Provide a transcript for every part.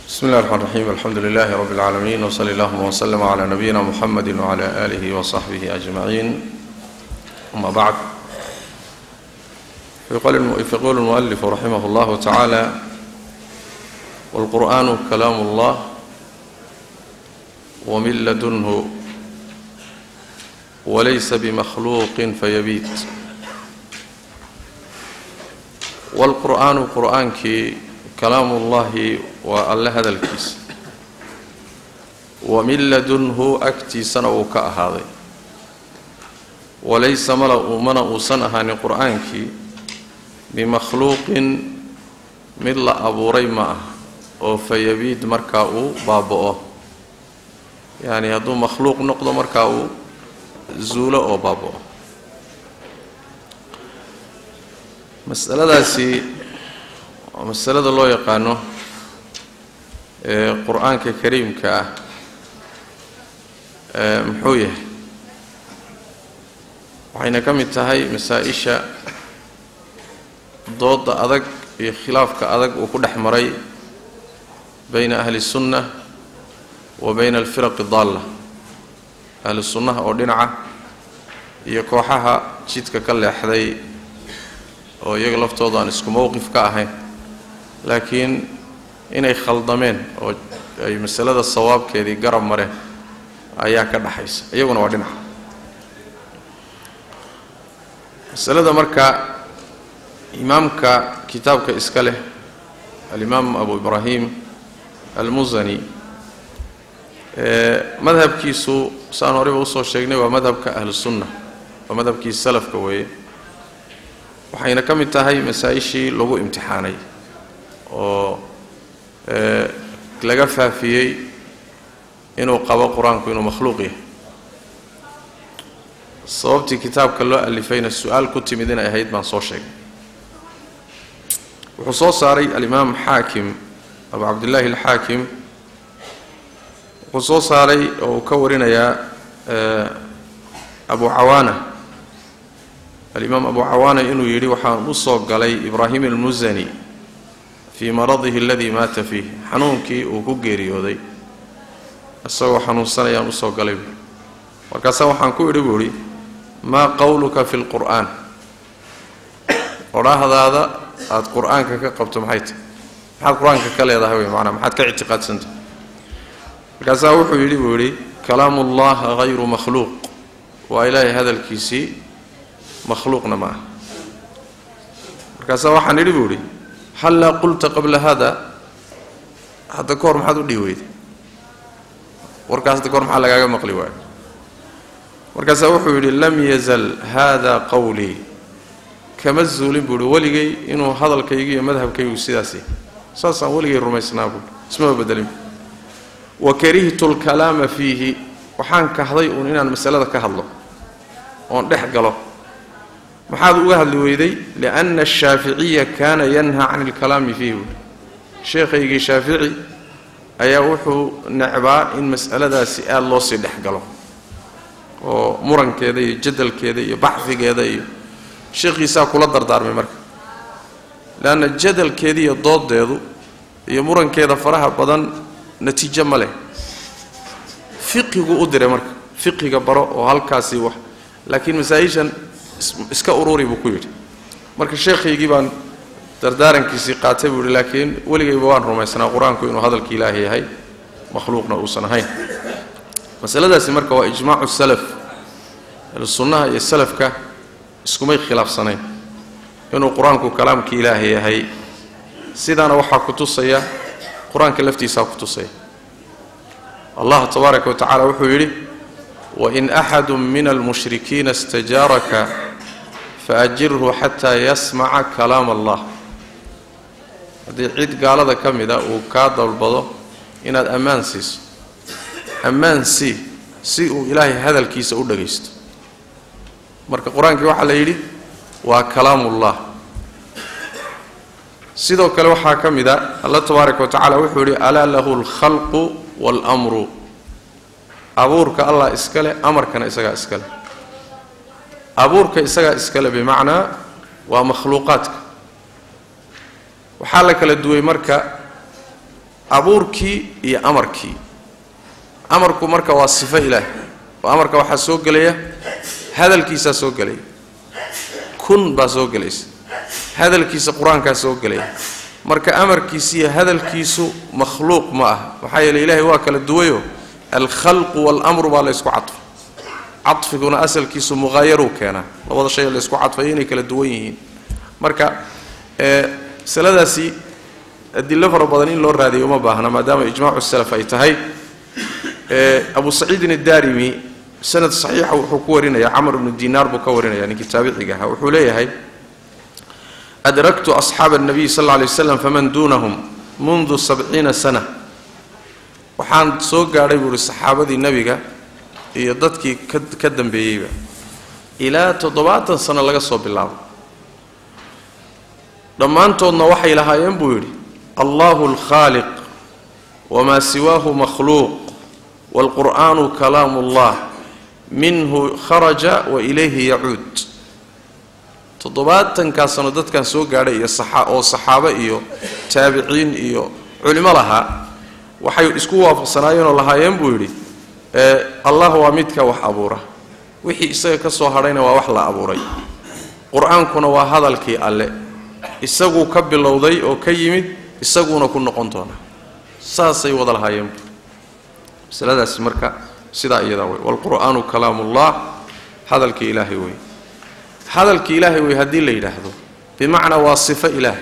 bsmi اllahi الرحmn الرaxيm alxamdu lilahi rb اlعaalamiin wslى اllahuma wslm عlى nabiyina mxamedi wعlى آlih وصaxbih أجmaعin ama bعd fayqul الmuؤlif raximah اllah taعalى wاlqur'an kalaam اllah wmin ladunhu walaysa bmakhluuqi fayabiit wاlqur'aanu qur'aankii kalaamu ullahi waa alle hadalkiisa wa min ladunhu agtiisana uu ka ahaaday walaysa mala mana uusan ahaanin qur-aankii bimakhluuqin mid la abuuray ma ah oo fayabiid markaa uu baaba-o yacni hadduu makhluuq noqdo markaa uu zuulo oo baaba-o masaladaasi waa masalada loo yaqaano ee qur-aanka kariimka ah muxuu yahay waxayna ka mid tahay masaa-isha dooda adag iyo khilaafka adag uu ku dhex maray bayna ahli sunna wa bayna alfiraqi daalla ahli sunnaha oo dhinaca iyo kooxaha jidka ka leexday oo iyaga laftooda aan isku mowqif ka ahayn laakiin inay khaldameen oo ay masalada sawaabkeedii garab mareen ayaa ka dhaxaysa iyaguna waa dhinaca masalada marka imaamka kitaabka iska leh alimaam abu ibraahim almusani madhabkiisu saan horeyba usoo sheegnay waa madhabka ahlusunna waa madhabkii salafka weeye waxayna ka mid tahay masaa-ishii lagu imtixaanay oo laga faafiyey inuu qabo qur-aanku inuu makhluuq yahay sababtii kitaabka loo alifayna su-aal ku timid inay ahayd baan soo sheegay wuxuu soo saaray alimaam xaakim abu cabdillaahi alxaakim wuxuu soo saaray oo uu ka warinayaa abu cawaana alimaam abu cawaana inuu yidhi waxaan u soo galay ibraahim almusani fii maradihi aladii maata fiih xanuunkii uu ku geeriyooday isagoo xanuunsanayaan usoo galay buui markaasaa waxaan ku idhi buu idhi maa qowluka fi lqur'aan odhaahdaada aada qur-aanka ka qabto maxay tahy maxaad qur-aanka ka leedahay wey maanaa maxaad ka ictiqaadsantah markaasaa wuxuu yidhi buu yidhi kalaamu ullah hayru makhluuq waa ilaahay hadalkiisii makhluuqna ma ah markaasaa waxaan idhi buu idhi hallaa qulta qabla hada hadda ka hor maxaad u dhihi weyday warkaas hadda kahor maxaa lagaaga maqli waayo markaasaa wuxuu yidhi lam yazal hada qowlii kama zuulin buu ihi weligay inuu hadalkaygu iyo madhabkaygu sidaas yahay saasaan weligay rumaysnaa buui ismaba bedelin wa karihtu lkalaama fiihi waxaan kahday uun inaan masalada ka hadlo oon dhex galo maxaad uga hadli weyday lianna ashaaficiya kaana yanha can ilkalaami fiihi buui sheekhaygii shaafici ayaa wuxuu necbaa in mas'aladaasi aada loo sii dhex galo oo murankeeda iyo jadalkeeda iyo baxfigeeda iyo sheekhiisaa kula dardaarmay marka leanna jadalkeeda iyo doodeedu iyo murankeeda faraha badan natiijo ma leh fiqigu u diray marka fiqiga baro oo halkaasi wax laakiin masaa-ishan iska ururi buu ku yidhi marka sheekhaygii baan dardaarankiisii qaatay buu yihi laakiin weligayba waan rumaysnaa qur-aanku inuu hadalka ilaahi yahay makhluuqna uusan ahayn masaladaasi marka waa ijmaacu salaf sunnaha iyo salafka iskumay khilaafsanayn inuu qur-aanku kalaamka ilaahi yahay sidaana waxaa ku tusaya qur-aanka laftiisaa ku tusaya allah tabaaraka wa tacala wuxuu yidhi wain axadu min almushrikiina istajaaraka faajirhu xataa yasmaca kalaam allah haddii cid gaalada ka mida uu kaa dalbado inaad ammaan siiso ammaan sii si uu ilaahay hadalkiisa u dhagaysto marka qur-aankii waxaa la yidhi waa kalaamullah sidoo kale waxaa ka mid a allah tabaaraka wa tacala wuxuu yidhi alaa lahu alkhalqu waalamru abuurka allah iska leh amarkana isagaa iska leh abuurka isagaa iska leh bimacnaa waa makhluuqaadka waxaa la kala duway marka abuurkii iyo amarkii amarku marka waa sifo ilaah oo amarka waxaa soo gelaya hadalkiisaa soo gelaya kun baa soo gelaysa hadalkiisa qur-aankaa soo gelaya marka amarkiisa iyo hadalkiisu makhluuq ma ah maxaa yeele ilaahay waa kala duwayo alkhalqu waalamru baa la ysku cadfay cadfiguna asalkiisu muqaayaruu keenaa labada shay la ysku cadfayo inay kala duwan yihiin marka masaladaasi adilo fara badan in loo raadiyo uma baahna maadaama ijmaacu salaf ay tahay abu saciidin addarimi sanad saxiixa wuxuu ku warinaya camar ibnu dinaar buu ka warinaya ninkii taabiciga ahaa wuxuu leeyahay adraktu asxaaba الnabiy sal lla lay waslam faman duunahum mundu sabciina sana waxaan soo gaadhay buu uhi saxaabadii nebiga iyo dadkii ka ka dambeeyeyba ilaa toddobaatan sano laga soo bilaabo dhammaantoodna waxay lahaayeen buu yidhi allahu alkhaaliq wamaa siwaahu makhluuq waalqur'aanu kalaamu ullah minhu kharaja wa ilayhi yacuud toddobaatankaa sano dadkan soo gaadhay iyo oo saxaabo iyo taabiciin iyo culimo lahaa waxay isku waafaqsanaayeenoo lahaayeen buu yidhi allah waa midka wax abuura wixii isaga ka soo hadhayna waa wax la abuuray qur-aankuna waa hadalkii alle isaguu ka bilowday oo ka yimid isaguuna ku noqon doona saasay wada lahaayeen masaladaasi marka sidaa iyadaa wey waalqur'aanu kalaamullah hadalkii ilaahay wey hadalkii ilaahay wey haddii la yidhaahdo bimacnaa waa sifo ilaahay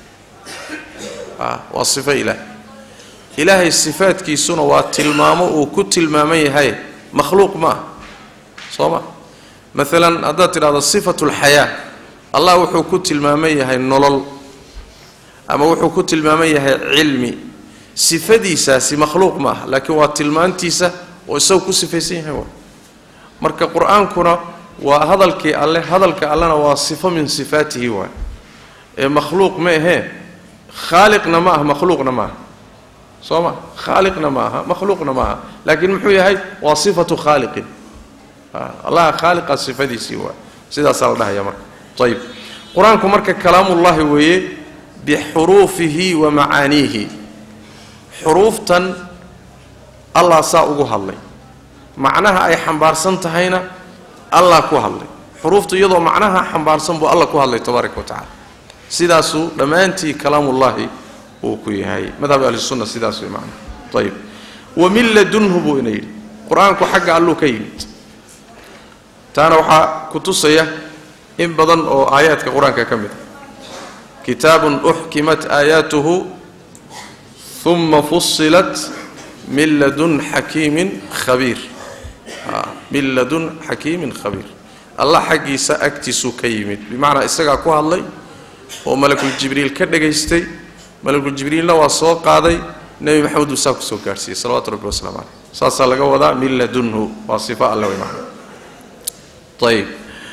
waa sifo ilaahay ilaahay sifaadkiisuna waa tilmaamo uu ku tilmaaman yahay makhluuq ma ah soo ma maalan haddaad tidhahdo sifatu lxayaa allah wuxuu ku tilmaaman yahay nolol ama wuxuu ku tilmaaman yahay cilmi sifadiisaasi makhluuq ma ah laakiin waa tilmaantiisa oo isagu ku sifaysan yahay waa marka qur-aankuna waa hadalkii alle hadalka allena waa sifo min sifaatihi waay ee makhluuq ma ahee khaaliqna ma aha makhluuqna ma aha soo ma khaaliqna ma aha makhluuqna ma aha laakiin muxuu yahay waa sifatu khaaliqin allaha khaaliqa sifadiisii waay sidaasaa la dhahaya marka ayib qur-aanku marka kalaamullahi weeye bixuruufihi wa macaaniihi xuruuftan allah saa ugu hadlay macnaha ay xambaarsan tahayna allah ku hadlay xuruuftu iyadoo macnaha xambaarsan buu allah ku hadlay tabaaraka wa tacala sidaasuu dhammaantii kalaamullahi uu ku yahay madhab ahlisunna sidaas way macnaha ayib wa min ladunhu buu ina yidhi qur-aanku xagga alluu ka yimid taana waxaa ku tusaya in badan oo aayaadka qur-aanka ka mid a kitaabun uxkimat aayaatuhu uma fusilat min ladun xakiimin khabiir min ladun xakiimin khabiir allah xaggiisa agtiisuu ka yimid bimacnaa isagaa ku hadlay oo malakul jibriil ka dhagaystay malakul jibriilna waa soo qaaday nebi maxamed buu saa ku soo gaadhsiiyey salawatu rabbi wasalaamu caleyh saasaa laga wadaa min ladunhu waa sifo alle way macna ayib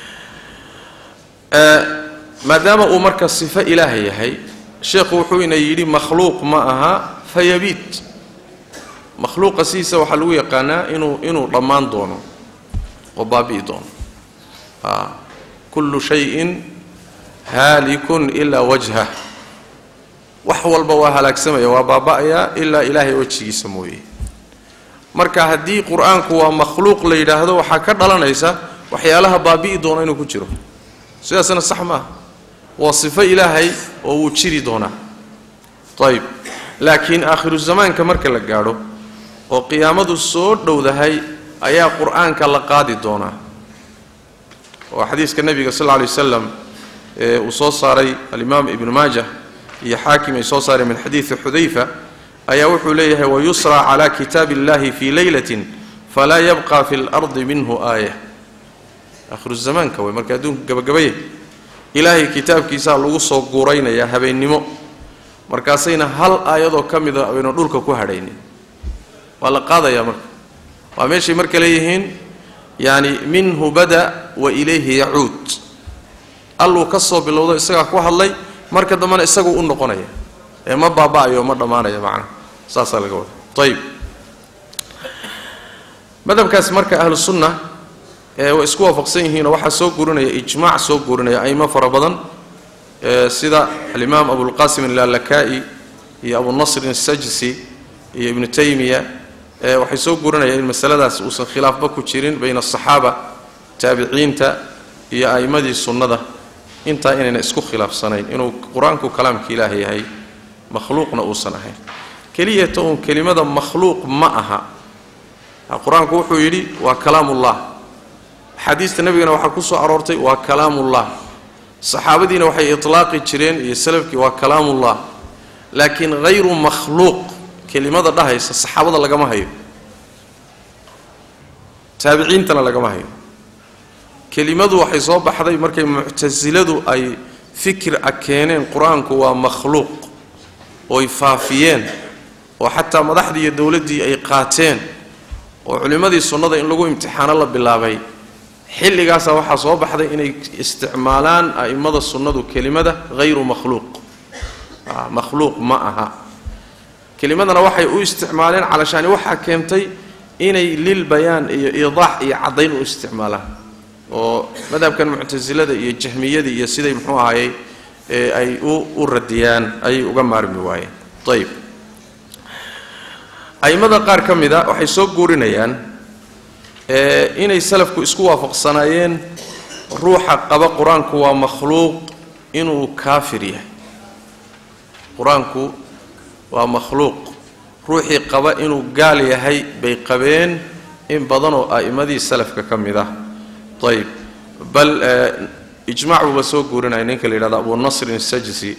maadaama uu marka sifo ilaaha yahay sheekhu wuxuu ina yidhi makhluuq ma aha fayabiid makhluuqa sidiisa waxaa lagu yaqaanaa inuu inuu dhammaan doono oo baabi'i doono kullu shayin haalikun ilaa wajhah wax walba waa halaagsamaya waa baaba'ayaa ilaa ilaahay wejigiisa mooye marka haddii qur-aanku waa makhluuq la yidhaahdo waxaa ka dhalanaysa waxyaalaha baabi'i doona inuu ku jiro sidaasna sax maaha waa sifo ilaahay oo wuu jiri doonaa ayib laakiin aakhiru zamaanka marka la gaadho oo qiyaamadu soo dhowdahay ayaa qur-aanka la qaadi doonaa oo xadiiska nebiga sal lla alay wasalam ee uu soo saaray alimaam ibnu maajah iyo xaakim ay soo saareen min xadiidi xudayfa ayaa wuxuu leeyahay wayusraa cala kitaabi illahi fii leylatin falaa yabqa fi lardi minhu aaya aakhiru zamaanka wey marka adduunku gabagabaya ilaahay kitaabkiisaa lagu soo guuraynayaa habeennimo markaasayna hal aayadoo ka mida aynu dhulka ku hadhaynin waa la qaadayaa marka waa meeshay marka leeyihiin yaani minhu bada wa ilayhi yacuud alluu ka soo bilowdo isagaa ku hadlay marka dambena isaguu u noqonaya ee ma baaba'ayo ma dhammaanaya macnaha saasaa laga wada ayib madhabkaas marka ahlu sunna ee way isku waafaqsan yihiinoo waxaa soo guurinaya ijmaac soo guurinaya aimo fara badan sida alimaam abulqasim allalaka'i iyo abunasrin asajsi iyo ibnu taymiya waxay soo gurinayaan in masaladaas uusan khilaafba ku jirin bayna asaxaaba taabiciinta iyo a'immadii sunnada intaa inayna isku khilaafsanayn inuu qur-aanku kalaamka ilaah yahay makhluuqna uusan ahayn keliyata uun kelimada makhluuq ma aha qur-aanku wuxuu yidhi waa kalaamullah axaadiista nebigana waxaa ku soo aroortay waa kalaamullah saxaabadiina waxay itlaaqi jireen iyo salafkii waa kalaamullah laakiin hayru makhluuq kelimada dhahaysa saxaabada lagama hayo taabiciintana lagama hayo kelimadu waxay soo baxday markay muctasiladu ay fikir a keeneen qur-aanku waa makhluuq ooy faafiyeen oo xataa madaxdii iyo dowladdii ay qaateen oo culimmadii sunnada in lagu imtixaano la bilaabay xilligaasa waxaa soo baxday inay isticmaalaan a'immada sunnadu kelimada hayru makhluuq makhluuq ma aha kelimadana waxay u isticmaaleen calashaani waxaa keentay inay lil bayaan iyo iidaax iyo caddayn u isticmaalaan oo madhabkan muctasilada iyo jahmiyada iyo siday muxuu ahayey ay u radiyaan ayay uga maarmi waayeen ayib a'immada qaar ka mid a waxay soo guurinayaan inay salafku isku waafaqsanaayeen ruuxa qaba qur-aanku waa makhluuq inuu kaafir yahay qur-aanku waa makhluuq ruuxii qaba inuu gaal yahay bay qabeen in badan oo a'immadii salafka ka mid ah ayib bal ijmac buuba soo guurinaya ninka la yidhahdo abu nasrin sajsi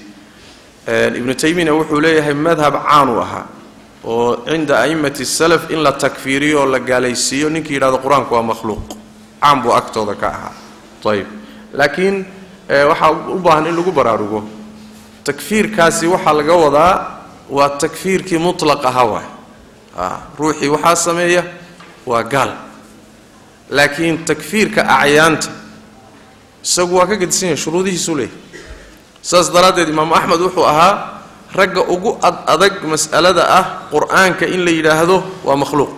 ibnu taymiyana wuxuu leeyahay madhab caanu ahaa oo cinda a'immati salaf in la takfiiriyo oo la gaalaysiiyo ninkii yidhahdo qur-aanku waa makhluuq caan buu agtooda ka ahaa ayib laakiin waxaa u baahan in lagu baraarugo takfiirkaasi waxaa laga wadaa waa takfiirkii mutlaq ahaa waay ruuxii waxaa sameeya waa gaal laakiin takfiirka acyaanta isagu waa ka gedisan yahay shuruudihiisuu leeyahy saas daraaddeed imaamu axmed wuxuu ahaa ragga ugu ad adag mas'alada ah qur-aanka in la yidhaahdo waa makhluuq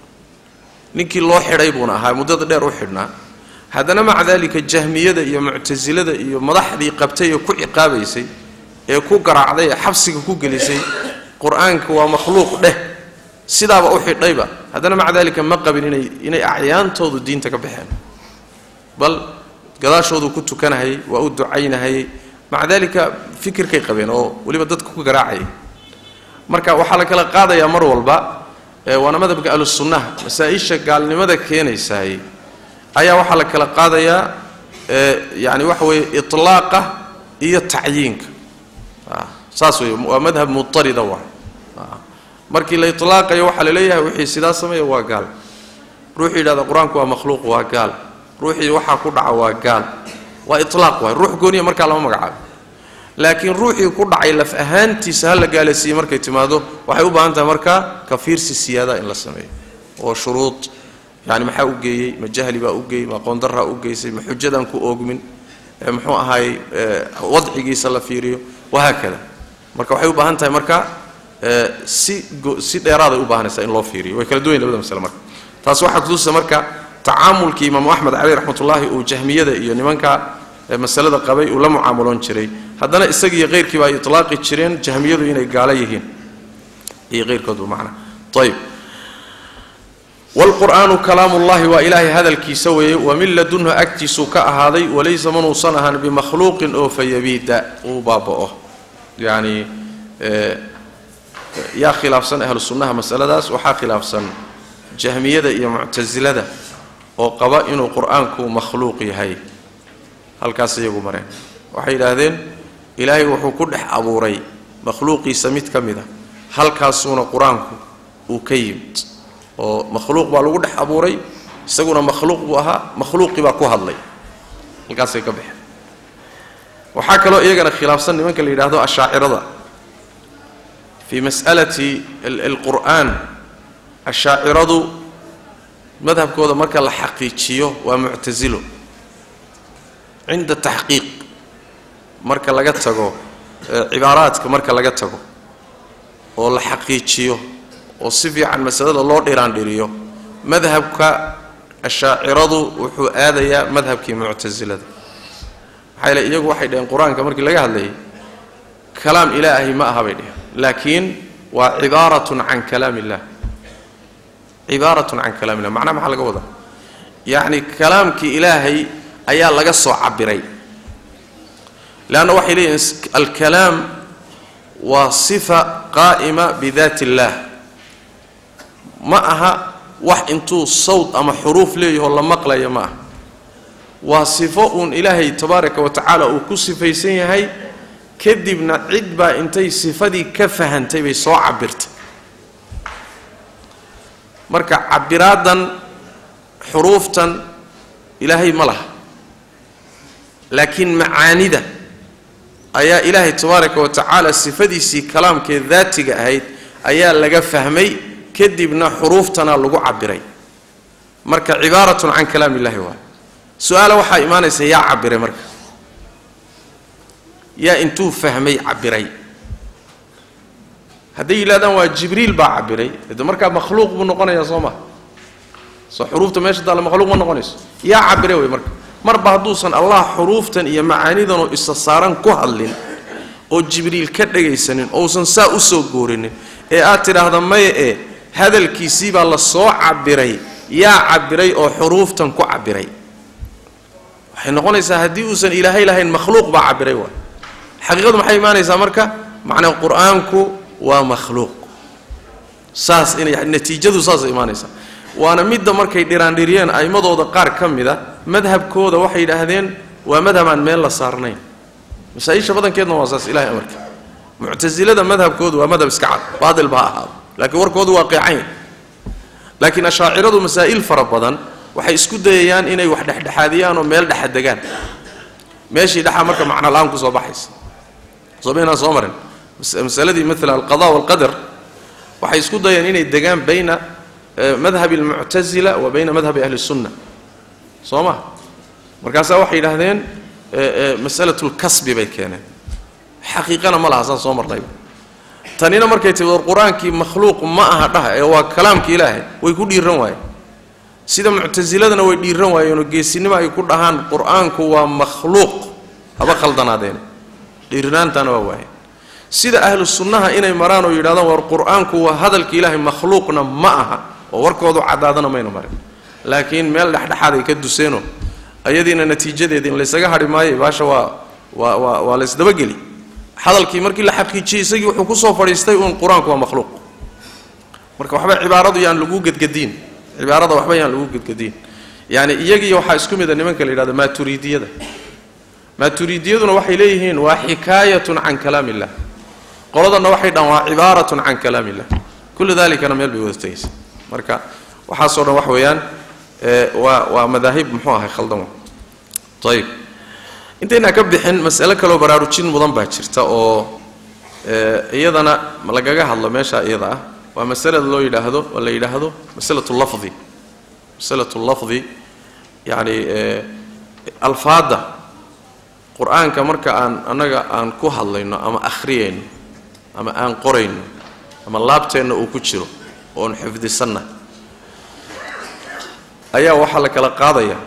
ninkii loo xidhay buuna ahaa muddada dheer u xidhnaa haddana maca daalika jahmiyada iyo muctasilada iyo madaxdii qabtay ee ku ciqaabaysay ee ku garaacday ee xabsiga ku gelisay qur-aanka waa makhluuq dheh sidaaba u xidhayba haddana maca daalika ma qabin inay inay acyaantoodu diinta ka baxeen bal gadaashoodu ku tukanahayay waa u ducaynahayay maca daalika fikirkay qabeen oo weliba dadka ku garaacayay marka waxaa la kala qaadayaa mar walba waana madhabka ahlusunnaha masaa-isha gaalnimada keenaysaay ayaa waxaa la kala qaadayaa yani waxa weeye itlaaqa iyo tacyiinka saas wey waa madhab mutarida waa markii la itlaaqayo waxaa la leeyahay wixii sidaa sameeya waa gaal ruuxii yidhahda qur-aanku waa makhluuq waa gaal ruuxii waxaa ku dhaca waa gaal waa itlaaq waay ruux gooniya markaa lama magacaabo laakiin ruuxii ku dhacay laf ahaantiisa ha la gaalaysiiyey markay timaado waxay u baahan tahay markaa kafiirsi siyaada in la sameeyo oo shuruud yani maxaa u geeyey ma jahli baa u geeyey ma qoondaraa u geysay ma xujadaan ku oogmin muxuu ahaay wadcigiisa la fiiriyo wahaakada marka waxay u baahan tahay marka si si dheeraaday u baahanaysaa in loo fiiriyo way kala duwan labada masle marka taas waxaa kutusa marka tacaamulkii imaamu axmed caleyh raxmatullaahi uu jahmiyada iyo nimanka masalada qabay uu la mucaamuloon jiray haddana isagiiyo keyrkiiba ay itlaaqi jireen jahmiyadu inay gaalo yihiin iyo keyrkoodba macna ayib wlqur'aanu kalaamullahi waa ilaahay hadalkiisa weeye wamin ladunhu agtiisuu ka ahaaday walaysa manuusan ahaan bimakhluuqin oo fayabiida uu baaba'o yacni yaa khilaafsan ahlu sunnaha masaladaas waxaa khilaafsan jahmiyada iyo muctasilada oo qaba inuu qur-aanku makhluuq yahay halkaas iyagu mareen waxay yidhaahdeen ilaahay wuxuu ku dhex abuuray makhluuqiisa mid ka mid a halkaasuuna qur-aanku uu ka yimid oo makhluuq baa lagu dhex abuuray isaguna makhluuq buu ahaa makhluuqii baa ku hadlay halkaasay ka baxeen waxaa kaloo iyagana khilaafsan nimanka la yidhaahdo ashaacirada fii mas'alati alqur'aan ashaaciradu madhabkooda marka la xaqiijiyo waa muctasilo cinda taxqiiq marka laga tago cibaaraadka marka laga tago oo la xaqiijiyo oo si fiican masalada loo dhiraandhiriyo madhabka ashaaciradu wuxuu aadayaa madhabkii muctasilada maxaa yeele iyagu waxay dhaheen qur-aanka markii laga hadlayay kalaam ilaahay ma aha bay dheheen laakiin waa cibaaratun can kalaam illah cibaaratun can kalaam illah macnaha maxaa laga wadaa yacni kalaamkii ilaahay ayaa laga soo cabiray leanna waxay leeyihin alkalaam waa sifa qaa'ima bidaati illaah ma aha wax intuu sawd ama xuruuf leeyaho la maqlaya ma aha waa sifo uun ilaahay tabaaraka wa tacaala uu ku sifaysan yahay kadibna cid baa intay sifadii ka fahantay bay soo cabirtay marka cabiraaddan xuruuftan ilaahay ma laha laakiin macaanida ayaa ilaahay tabaaraka wa tacaala sifadiisii kalaamkee daatiga ahayd ayaa laga fahmay kadibna xuruuftana lagu cabiray marka cibaaratun can kalaam illahi waay su-aala waxaa imaanaysa yaa cabiray marka yaa intuu fahmay cabiray hadday yidhahdaan waa jibriil baa cabiray de markaa makhluuq buu noqonayaa soo maha soo xuruufta meesha taalla makhluuq ma noqonayso yaa cabiray wey marka marba hadduusan allah xuruuftan iyo macaanidanoo isa saaran ku hadlin oo jibriil ka dhagaysanin ousan saa u soo goorinin ee aad tidhaahda maya ee hadalkiisii baa la soo cabiray yaa cabiray oo xuruuftan ku cabiray waxay noqonaysaa haddii uusan ilaahay lahayn makhluuq baa cabiray waay xaqiiqadu maxay imaanaysaa marka macnaa qur-aanku waa makhluuq saas inay natiijadu saasay imaanaysaa waana midda markay dhiraandhiriyeen a'immadooda qaar ka mid a madhabkooda waxay yidhaahdeen waa madhab aan meel la saarnayn masaa-isha badankeedna waa saas ilahay amarka muctasilada madhabkoodu waa madhab iska cad baatil baa ahaado laakiin warkoodu waa qeecayn laakiin ashaaciradu masaa'il fara badan waxay isku dayayaan inay wax dhexdhexaadiyaan oo meel dhexa degaan meeshii dhexaa marka macno la-aan kusoo baxaysa somaynaan soo marin masaladii maala alqada walqadar waxay isku dayeen inay degaan bayna madhabi almuctasila wa bayna madhabi ahli sunna soo ma markaasaa waxay yidhaahdeen masalatu lkasbi bay keeneen xaqiiqana ma laha saan soo marnayba tanina markay timi war qur-aankii makhluuq ma aha dhaha ee waa kalaamka ilaahay way ku dhiiran waayeen sida muctasiladana way dhiiran waayeenoo geesinimo ay ku dhahaan qur-aanku waa makhluuq haba khaldanaadeen dhiirnaantana waa waayeen sida ahlu sunnaha inay maraan oo yidhahdaan war qur-aanku waa hadalka ilaahay makhluuqna ma aha oo warkoodu caddaadana mayna marin laakiin meel dhexdhexaaday ka duseenoo ayadiina natiijadeeda in laysaga hadhi maayo baasha waa waa waa waa laysdabageli hadalkii markii la xaqiijiyey isagii wuxuu kusoo fadhiistay uun qur-aanku waa makhluuq marka waxba cibaaradu yaan lagu gedgediin cibaarada waxba yaan lagu gedgediin yani iyagii waxaa isku mida nimanka la yidhahdo maaturidiyada maaturidiyaduna waxay leeyihiin waa xikaayatun can kalaam illah qoladanna waxay dhahaan waa cibaaratun can kalaam illah kullu dalikana meel bay wada tegaysa marka waxaasoo dhan wax weeyaan waa waa madaahib muxuu ahay khaldan ayib intaynaa ka bixin mas'alo kaloo baraarujin mudan baa jirta oo iyadana lagaga hadlo meesha iyada ah waa masalada loo yidhaahdo oo la yidhaahdo masalatu lafdi masalatu lafdi yacni alfaadda qur-aanka marka aan annaga aan ku hadlayno ama akhriyayno ama aan qorayno ama laabteenna uu ku jiro oon xifdisanna ayaa waxaa la kala qaadaya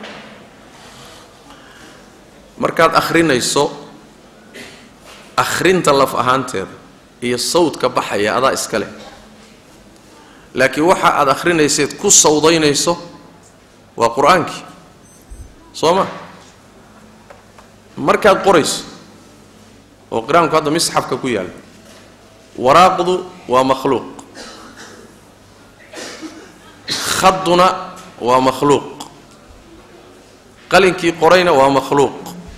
markaad akhrinayso akhrinta laf ahaanteeda iyo sawdka baxaya adaa iska leh laakiin waxa aad akhrinayseed ku sawdaynayso waa qur-aankii soo ma markaad qorayso oo qur-aanku hadda misxafka ku yaalla waraaqdu waa makhluuq khaduna waa makhluuq qalinkii qorayna waa makhluuq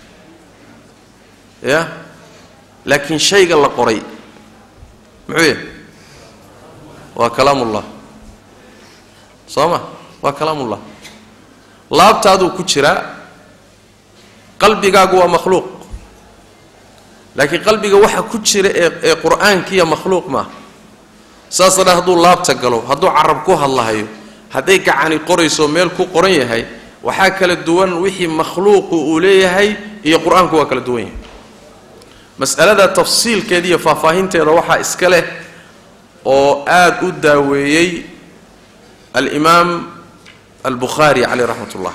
ya laakiin shayga la qoray muxuu yahay waa kalaamullah soo ma waa kalaamullah laabtaaduu ku jiraa qalbigaagu waa makhluuq laakiin qalbiga waxa ku jira ee ee qur-aankiiya makhluuq maaha saasa dha hadduu laabta galo hadduu carab ku hadlahayo hadday gacani qorayso meel ku qoran yahay waxaa kala duwan wixii makhluuqu uu leeyahay iyo qur-aanku waa kala duwan yahay mas'alada tafsiilkeeda iyo faahfaahinteeda waxaa iska leh oo aada u daaweeyey alimaam albukhaari caleyh raxmat ullah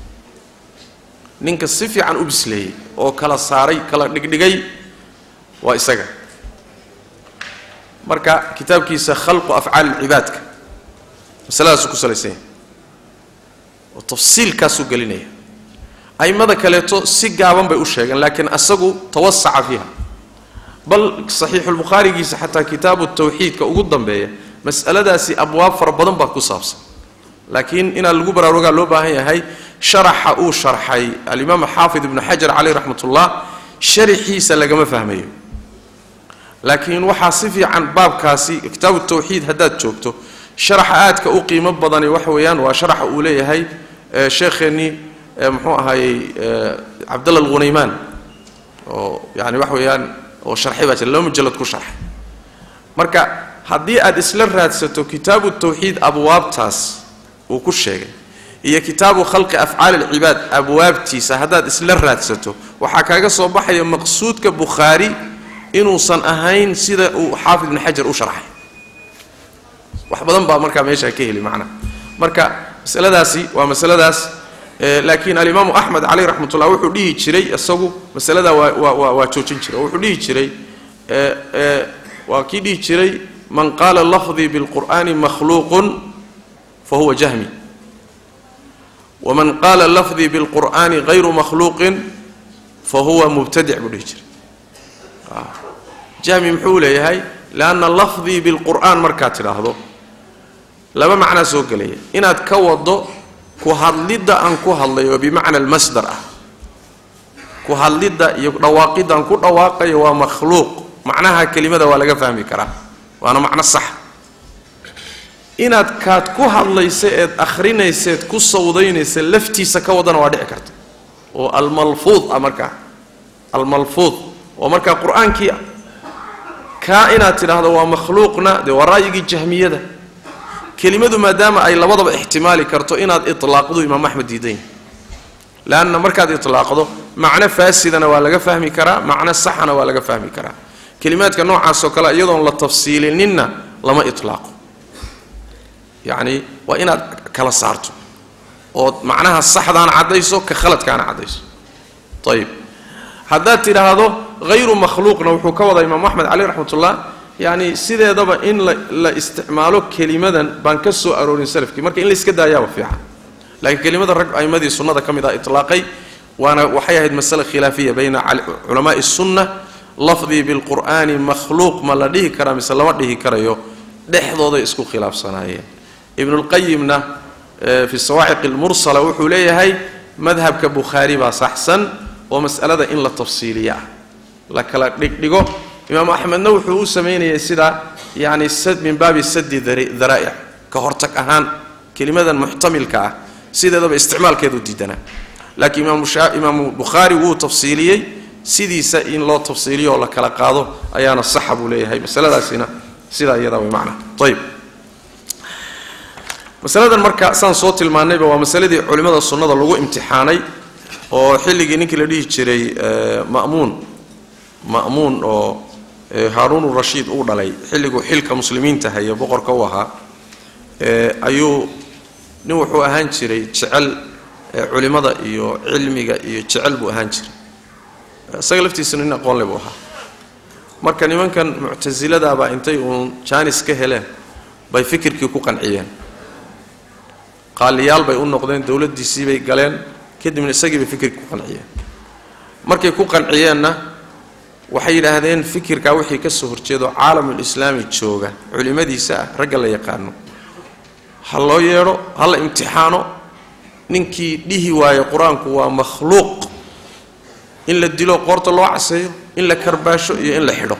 ninka si fiican u bisleeyey oo kala saaray kala dhigdhigay waa isaga marka kitaabkiisa khalqu afcaal cibaadka masaladaasuu ku salaysan yahay oo tafsiilkaasuu gelinaya a'immada kaleeto si gaaban bay u sheegeen laakiin asagu tawasaca fiiha bal saxiixulbukhaarigiisa xataa kitaabu tawxiidka ugu dambeeya mas'aladaasi abwaab fara badan baa ku saabsan laakiin inaan lagu baraarugaa loo baahan yahay sharaxa uu sharxay alimaam xaafid ibnu xajar caleyh raxmatullah sharaxiisa lagama fahmayo laakiin waxaa si fiican baabkaasi kitaabu tawxiid haddaad joogto sharaxa aadka u qiimo badani waxa weeyaan waa sharaxa uu leeyahay sheekheennii muxuu ahaayey cabdalla alghunaymaan oo yani waxa weeyaan oo sharxay baa jira laba mujallad ku sharxay marka haddii aad isla raadsato kitaabu tawxiid abwaabtaas uu ku sheegay iyo kitaabu khalqi afcaali alcibaad abwaabtiisa haddaad isla raadsato waxaa kaaga soo baxaya maqsuudka bukhaari inuusan ahayn sida uu xaafid ibnu xajar u sharxay wax badan baa markaa meeshaa ka heli macnaha marka masaladaasi waa masaladaas laakiin alimaamu axmed caleyh raxmat ullah wuxuu dhihi jiray isagu masaladaa waa waa waa joojin jiray oo wuxuu dhihi jiray waa kii dhihi jiray man qaala lafdii bilqur'ani makhluuqun fa huwa jahmi waman qaala lafdii bilqur'ani hayru makhluuqin fa huwa mubtadic buu dhihi jiray jahmi muxuu leeyahay leanna lafdii bilqur'aan markaad tidhaahdo laba macnaa soo gelaya inaad ka wado ku hadlidda aan ku hadlayo oo bimacna almasdar ah ku hadlidda iyo dhawaaqidda aan ku dhawaaqayo waa makhluuq macnaha kelimada waa laga fahmi karaa waana macno sax inaad kaad ku hadlaysa eed akhrinayseed ku sawdaynaysa laftiisa ka wadana waa dhici karta oo almalfuud ah markaa almalfuud oo markaa qur-aankii ah kaa inaad tidhaahdo waa makhluuqna dee waa ra'yigii jahmiyada kelimadu maadaama ay labadaba ixtimaali karto inaad itlaaqdu imaam axmed diidan yahay leanna markaad itlaaqdo macno faasidana waa laga fahmi karaa macno saxana waa laga fahmi karaa kelimaadka noocaasoo kale iyadoon la tafsiilininna lama itlaaqo yacni waa inaad kala saarto ood macnaha saxdaana caddayso ka khaladkaana caddayso ayib haddaad tidhaahdo hayru makhluuqna wuxuu ka wadaa imaam axmed caleyh raxmatullah yacni sideedaba in la la isticmaalo kelimadan baan ka soo aroorin salafkii marka in la iska daayaaba fiican laakiin kelimada rag a'imadii sunnada ka mid ah itlaaqay waana waxay ahayd masale khilaafiya bayna culamaai sunna lafdii bilqur'aani makhluuq ma la dhihi karaa mise lama dhihi karayo dhexdooday isku khilaafsanaayeen ibnulqayimna fi sawaaciq almursala wuxuu leeyahay madhabka bukhaari baa saxsan oo mas'alada in la tafsiiliya ah la kala dhigdhigo imaamu axmedna wuxuu u samaynayay sidaa yacni min baabi sadi daraa'ic ka hortag ahaan kelimadan muxtamilka ah sideedaba isticmaalkeedu diidanaa laakiin imaamu bukhaari wuu tafsiiliyey sidiisa in loo tafsiiliyo oo la kala qaado ayaana saxa buu leeyahay masaladaasina sidaa iyadaa way macnaha ayib masaladan marka saan soo tilmaannayba waa masaladii culimmada sunnada lagu imtixaanay oo xilligii ninkii la dhihi jiray ma'muun ma'muun oo haaruun rashiid uu dhalay xilliguu xilka muslimiinta haya boqorka u ahaa ayuu nin wuxuu ahaan jiray jecel culimmada iyo cilmiga iyo jecel buu ahaan jiray isaga laftiisana nin aqoonle buu ahaa marka nimankan muctasiladaabaa intay uun jaanis ka heleen bay fikirkii ku qanciyeen qaaliyaal bay u noqdeen dowladdiisii bay galeen kadibna isagii bay fikirkii ku qanciyeen markay ku qanciyeenna waxay yidhaahdeen fikirkaa wixii ka soo horjeedo caalamulislaami jooga culimmadiisa ah ragga la yaqaano ha loo yeedho ha la imtixaano ninkii dhihi waayo qur-aanku waa makhluuq in la dilo qoorta loo caseeyo in la karbaasho iyo in la xidho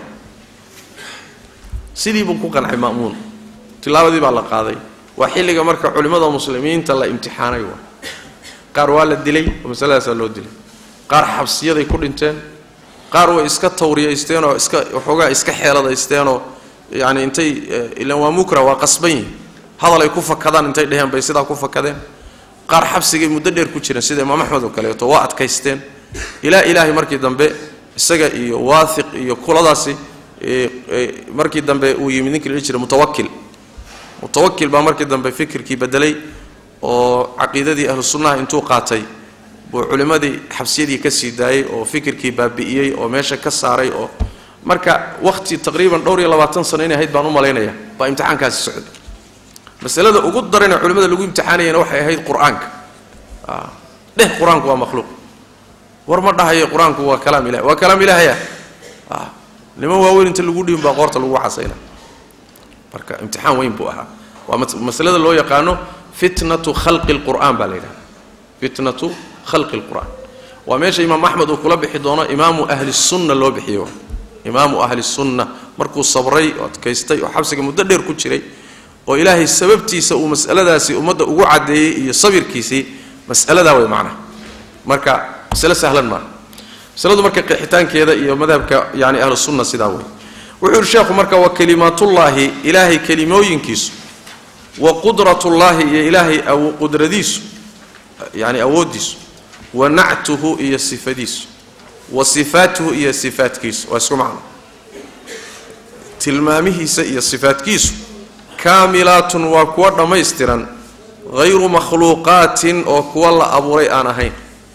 sidii buu ku qancay ma'muun tilaabadii baa la qaaday waa xilliga marka culimmada muslimiinta la imtixaanay waa qaar waa la dilay oo masaladaasaa loo dilay qaar xabsiyaday ku dhinteen qaar way iska tawriyaysteen oo iska waxoogaa iska xeeladaysteenoo yacni intay ilan waa mukra waa qasban yihin hadal ay ku fakadaan intay dheheen bay sidaa ku fakadeen qaar xabsigay muddo dheer ku jireen sida imaam axmed oo kaleeto waa adkaysteen ilaa ilaahay markii dambe isaga iyo waathiq iyo kuladaasi markii dambe uu yimid ninkii la dhihi jiray mutawakil mutawakil baa markii dambe fikirkii bedelay oo caqiidadii ahlu sunnaha intuu qaatay buu culimmadii xabsiyadii ka sii daayey oo fikirkii baabi'iyey oo meesha ka saaray oo marka wakhti taqriiban dhowr iyo labaatan sano inay ahayd baan u malaynaya baa imtixaankaasi socday masalada ugu daranee culimmada lagu imtixaanayana waxay ahayd qur-aanka dheh qur-aanku waa makhluuq war ma dhahayo qur-aanku waa kalaam ilahi waa kalaam ilaahaya niman waaweyn inta lagu dhiin baa qoorta lagu casayna marka imtixaan weyn buu ahaa waa masalada loo yaqaano fitnatu khalqi lqur'aan baa la yidhahda fitnatu khalqi lqur'aan waa meesha imaam axmed uu kula bixi doono imaamu ahli sunna loo bixiyo imaamu ahli sunna markuu sabray oo adkaystay oo xabsiga muddo dheer ku jiray oo ilaahay sababtiisa uu mas'aladaasi ummadda ugu caddeeyey iyo sabirkiisii mas'aladaa way macnaha marka masale sahlan maaha masaladu marka qeexitaankeeda iyo madhabka yani ahlu sunna sidaa wey wuxuu yihi sheekhu marka wa kalimaatullaahi ilaahay kelimooyinkiisu wa qudratullaahi iyo ilaahay qudradiisu yani awooddiisu wa nactuhu iyo sifadiisu wa sifaatuhu iyo sifaatkiisu waa isku macno tilmaamihiisa iyo sifaatkiisu kaamilaatun waa kuwa dhammaystiran hayru makhluuqaatin oo kuwa la abuuray aan ahayn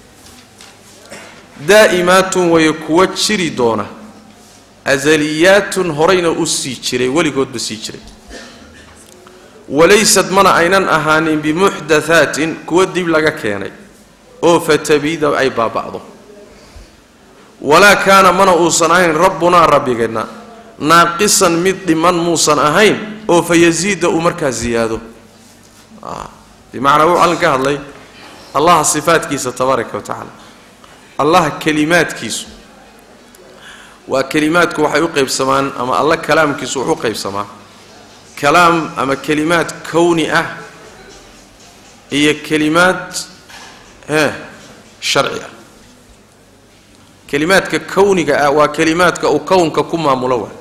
daa'imaatun way kuwa jiri doona asaliyaatun horayna u sii jiray weligoodba sii jiray walaysad mana aynan ahaanin bimuxdathaatin kuwa dib laga keenay oo fatabiida ay baaba'do walaa kaana mana uusan ahayn rabbunaa rabbigeenna naaqisan mid dhiman muusan ahayn oo fa yasiida uu markaa ziyaado bimacnaa wuu allan ka hadlay allaha sifaatkiisa tabaaraka wa tacaala allaha kelimaadkiisu waa kelimaadku waxay u qaybsamaan ama alla kalaamkiisu wuxu qaybsamaa kalaam ama kelimaad kowni ah iyo kelimaad e sharci ah kelimaadka kowniga ah waa kelimaadka uu kownka ku maamulo waay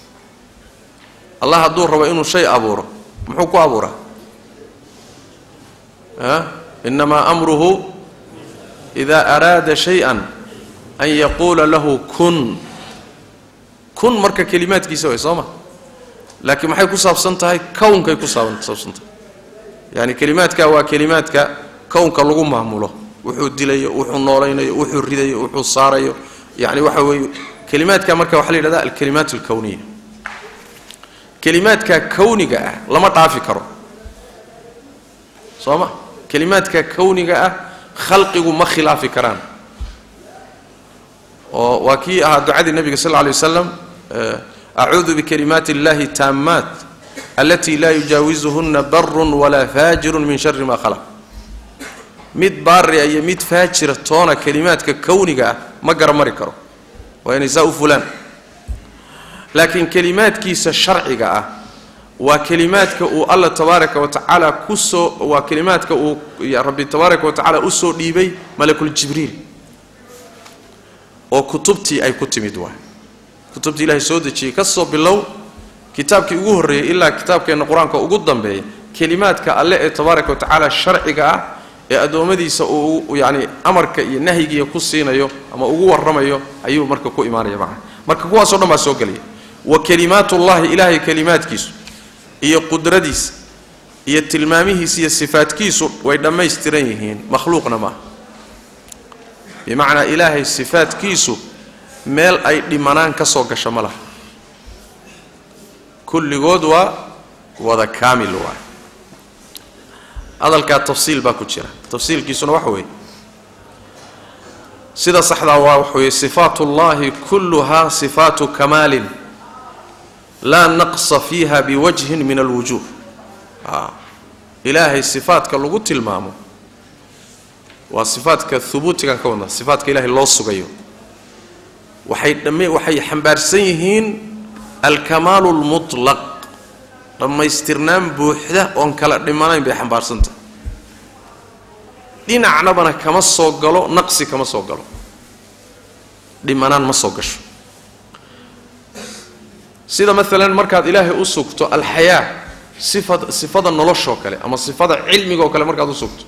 allah hadduu rabo inuu shay abuuro muxuu ku abuuraa a inamaa amruhu ida araada shay-an an yaquula lahu kun kun marka kelimaadkiisa way soo ma laakiin maxay ku saabsan tahay kownkay ku saabsan tahay yani kelimaadka waa kelimaadka kownka lagu maamulo wuxuu dilayo wuxuu noolaynayo wuxuu ridayo wuxuu saarayo yani waxa weeye kelimaadka marka waxaa la yidhahda alkalimaat alkowniya kelimaadka kowniga ah lama dhaafi karo soo ma kelimaadka kowniga ah khalqigu ma khilaafi karaan oo waa kii ahaa ducadii nabiga sal lla lay wasalam acuudu bikalimaati اllahi taamaat alati laa yujaawizuhuna barun walaa faajirun min shari ma khalaq mid baariya iyo mid faajira toona kelimaadka kowniga ah ma garamari karo waa inay saa u fulaan laakiin kelimaadkiisa sharciga ah waa kelimaadka uu alla tabaaraka wa tacaala kusoo waa kelimaadka uu rabbi tabaaraka wa tacaala usoo dhiibay malakuljibriil oo kutubtii ay ku timid waay kutubtii ilaahay soo dejiyey ka soo bilow kitaabkii ugu horreeyey ilaa kitaabkeenna qur-aanka ugu dambeeya kelimaadka alle ee tabaaraka wa tacaala sharciga ah ee addoommadiisa uu yacni amarka iyo nahyigiiya ku siinayo ama ugu warramayo ayuu marka ku imaanaya macna marka kuwaasoo dhan baa soo gelaya wa kelimaatullahi ilaahay kelimaadkiisu iyo qudradiisa iyo tilmaamihiisa iyo sifaadkiisu way dhammaystiran yihiin makhluuqna maaha bimacnaa ilaahay sifaadkiisu meel ay dhimanaan ka soo gasho ma laha kulligood waa wada kaamil waay hadalkaa tafsiil baa ku jira tafsiilkiisuna waxa weeye sida saxdaa waa waxa weeye sifaat ullahi kulluhaa sifaatu kamaalin laa naqsa fiiha biwajhin min alwujuh ilaahay sifaadka lagu tilmaamo waa sifaadka hubuutigan ka wadna sifaadka ilahay loo sugayo waxay dhamme waxay xambaarsan yihiin alkamaalu lmutlaq dhammaystirnaan buuxda oon kala dhimanayn bay xambaarsantahay dhinacnabana kama soo galo naqsi kama soo galo dhimanaan ma soo gasho sida maalan markaad ilaahay u sugto alxayaa sifad sifada noloshoo kale ama sifada cilmiga oo kale markaad u sugto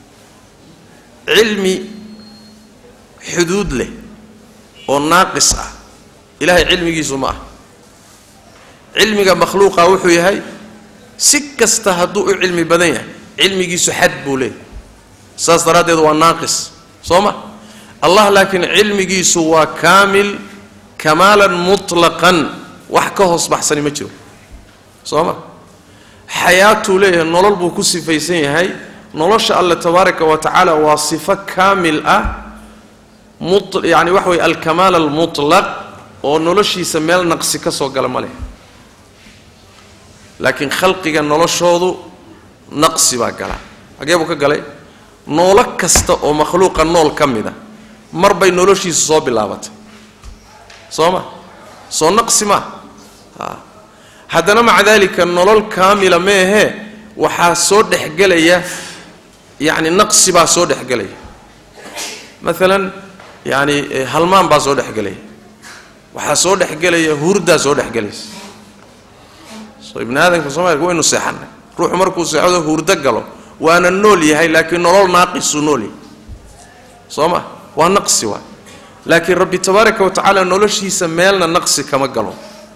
cilmi xuduud leh oo naaqis ah ilaahay cilmigiisu ma ah cilmiga makhluuqa wuxuu yahay si kasta hadduu u cilmi badan yahay cilmigiisu xad buu leeyahy saas daraaddeed waa naaqis soo ma allah laakiin cilmigiisu waa kaamil kamaalan mutlaqan wax ka hoos baxsani ma jiro soo ma xayaatuu leeyahay nolol buu ku sifaysan yahay nolosha alle tabaaraka wa tacaala waa sifo kaamil ah yani waxa weye alkamaal almutlaq oo noloshiisa meel naqsi ka soo gala ma leh laakiin khalqiga noloshoodu naqsi baa gala xagee buu ka galay noolo kasta oo makhluuqa nool ka mid a mar bay noloshiisu soo bilaabatay soo ma soo naqsi maa haddana maca daalika nolol kaamila meehee waxaa soo dhexgelaya yacni naqsi baa soo dhexgelaya maalan yacni halmaan baa soo dhexgelaya waxaa soo dhexgelaya hurdaa soo dhexgelaysa soo ibni aadamka soomaalika waynu seexanay ruuxu markuu seexdo hurdo galo waana nool yahay laakiin nolol naaqisuu nool yahay soo ma waa naqsi waa laakiin rabbi tabaaraka wa tacaala noloshiisa meelna naqsi kama galo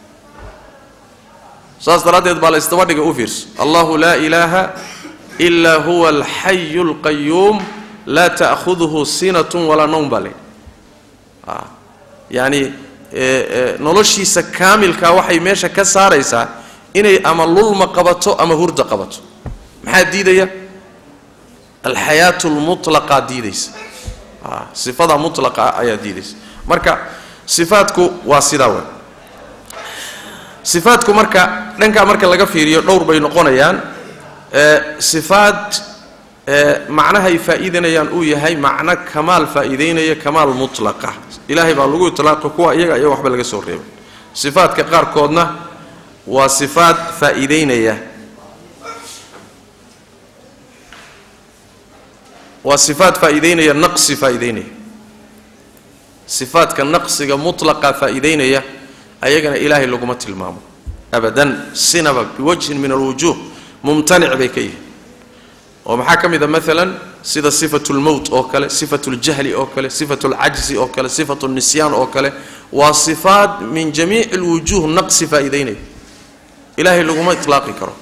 saas daraaddeed baa la isdaba dhiga u fiirso allahu laa ilaaha ilaa huwa alxayu alqayuum laa ta'khuduhu sinatun walaa nowm baa le yacni noloshiisa kaamilkaa waxay meesha ka saaraysaa inay ama lulma qabato ama hurda qabato maxaa diidaya alxayaatu lmutlaqaa diidaysa sifada mutlaqa ayaa diidaysa marka sifaadku waa sidaa wey sifaadku marka dhankaa marka laga fiiriyo dhowr bay noqonayaan sifaad macnahay faa'iidanayaan uu yahay macno kamaal faa'iidaynaya kamaal mutlaqa ilaahay baa lagu itlaaqay kuwa iyaga iyo waxba laga soo reebay sifaadka qaarkoodna waa sifaad faa'iidaynaya waa sifaad faa'iidaynaya naqsi faa'iidaynaya sifaadka naqsiga mutlaqa faa'iidaynaya ayagana ilaahay laguma tilmaamo abadan sinaba biwajhin min alwujuuh mumtanic bay ka yihiin oo maxaa ka mid a maalan sida sifatu lmowt oo kale sifatu ljahli oo kale sifatu lcajzi oo kale sifatu nisyaan oo kale waa sifaad min jamiici lwujuuh naqsi faa'iidaynaya ilaahay laguma itlaaqi karo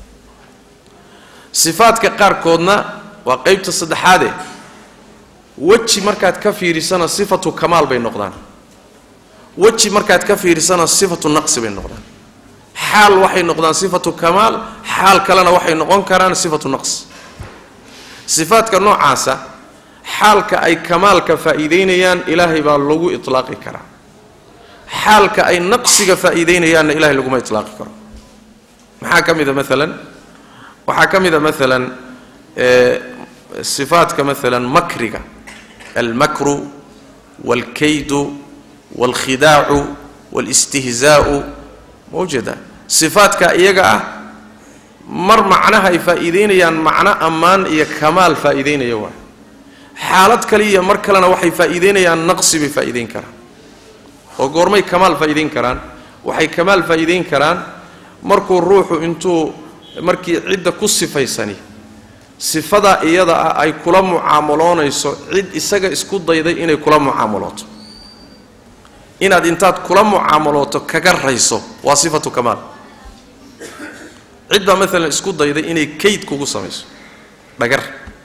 sifaadka qaarkoodna waa qeybta saddexaade weji markaad ka fiirisana sifatu kamaal bay noqdaan weji markaad ka fiirisana sifatu naqsi bay noqdaan xaal waxay noqdaan sifatu kamaal xaal kalena waxay noqon karaan sifatu naqs sifaadka noocaasa xaalka ay kamaalka faa'iidaynayaan ilaahay baa lagu itlaaqi karaa xaalka ay naqsiga faa'iidaynayaanna ilahay laguma itlaaqi karo maxaa ka mid a maalan waxaa ka mid a maalan sifaadka maalan makriga almakru waalkaydu waalkhidaacu waalistihzaa'u mawjada sifaadka iyaga ah mar macnaha ay faa'iidaynayaan macno ammaan iyo kamaal faa'iidaynaya waay xaalad kale iyo mar kalena waxay faa'iidaynayaan naqsi bay faa'iidayn karaan oo goormay kamaal faa'iidayn karaan waxay kamaal faa'iidayn karaan markuu ruuxu intuu markii cidda ku sifaysani sifadaa iyada ah ay kula mucaamaloonayso cid isaga isku dayday inay kula mucaamalooto inaad intaad kula mucaamalooto kaga rayso waa sifatu kamaal cid baa maalan isku dayday inay kayd kugu samayso dhagar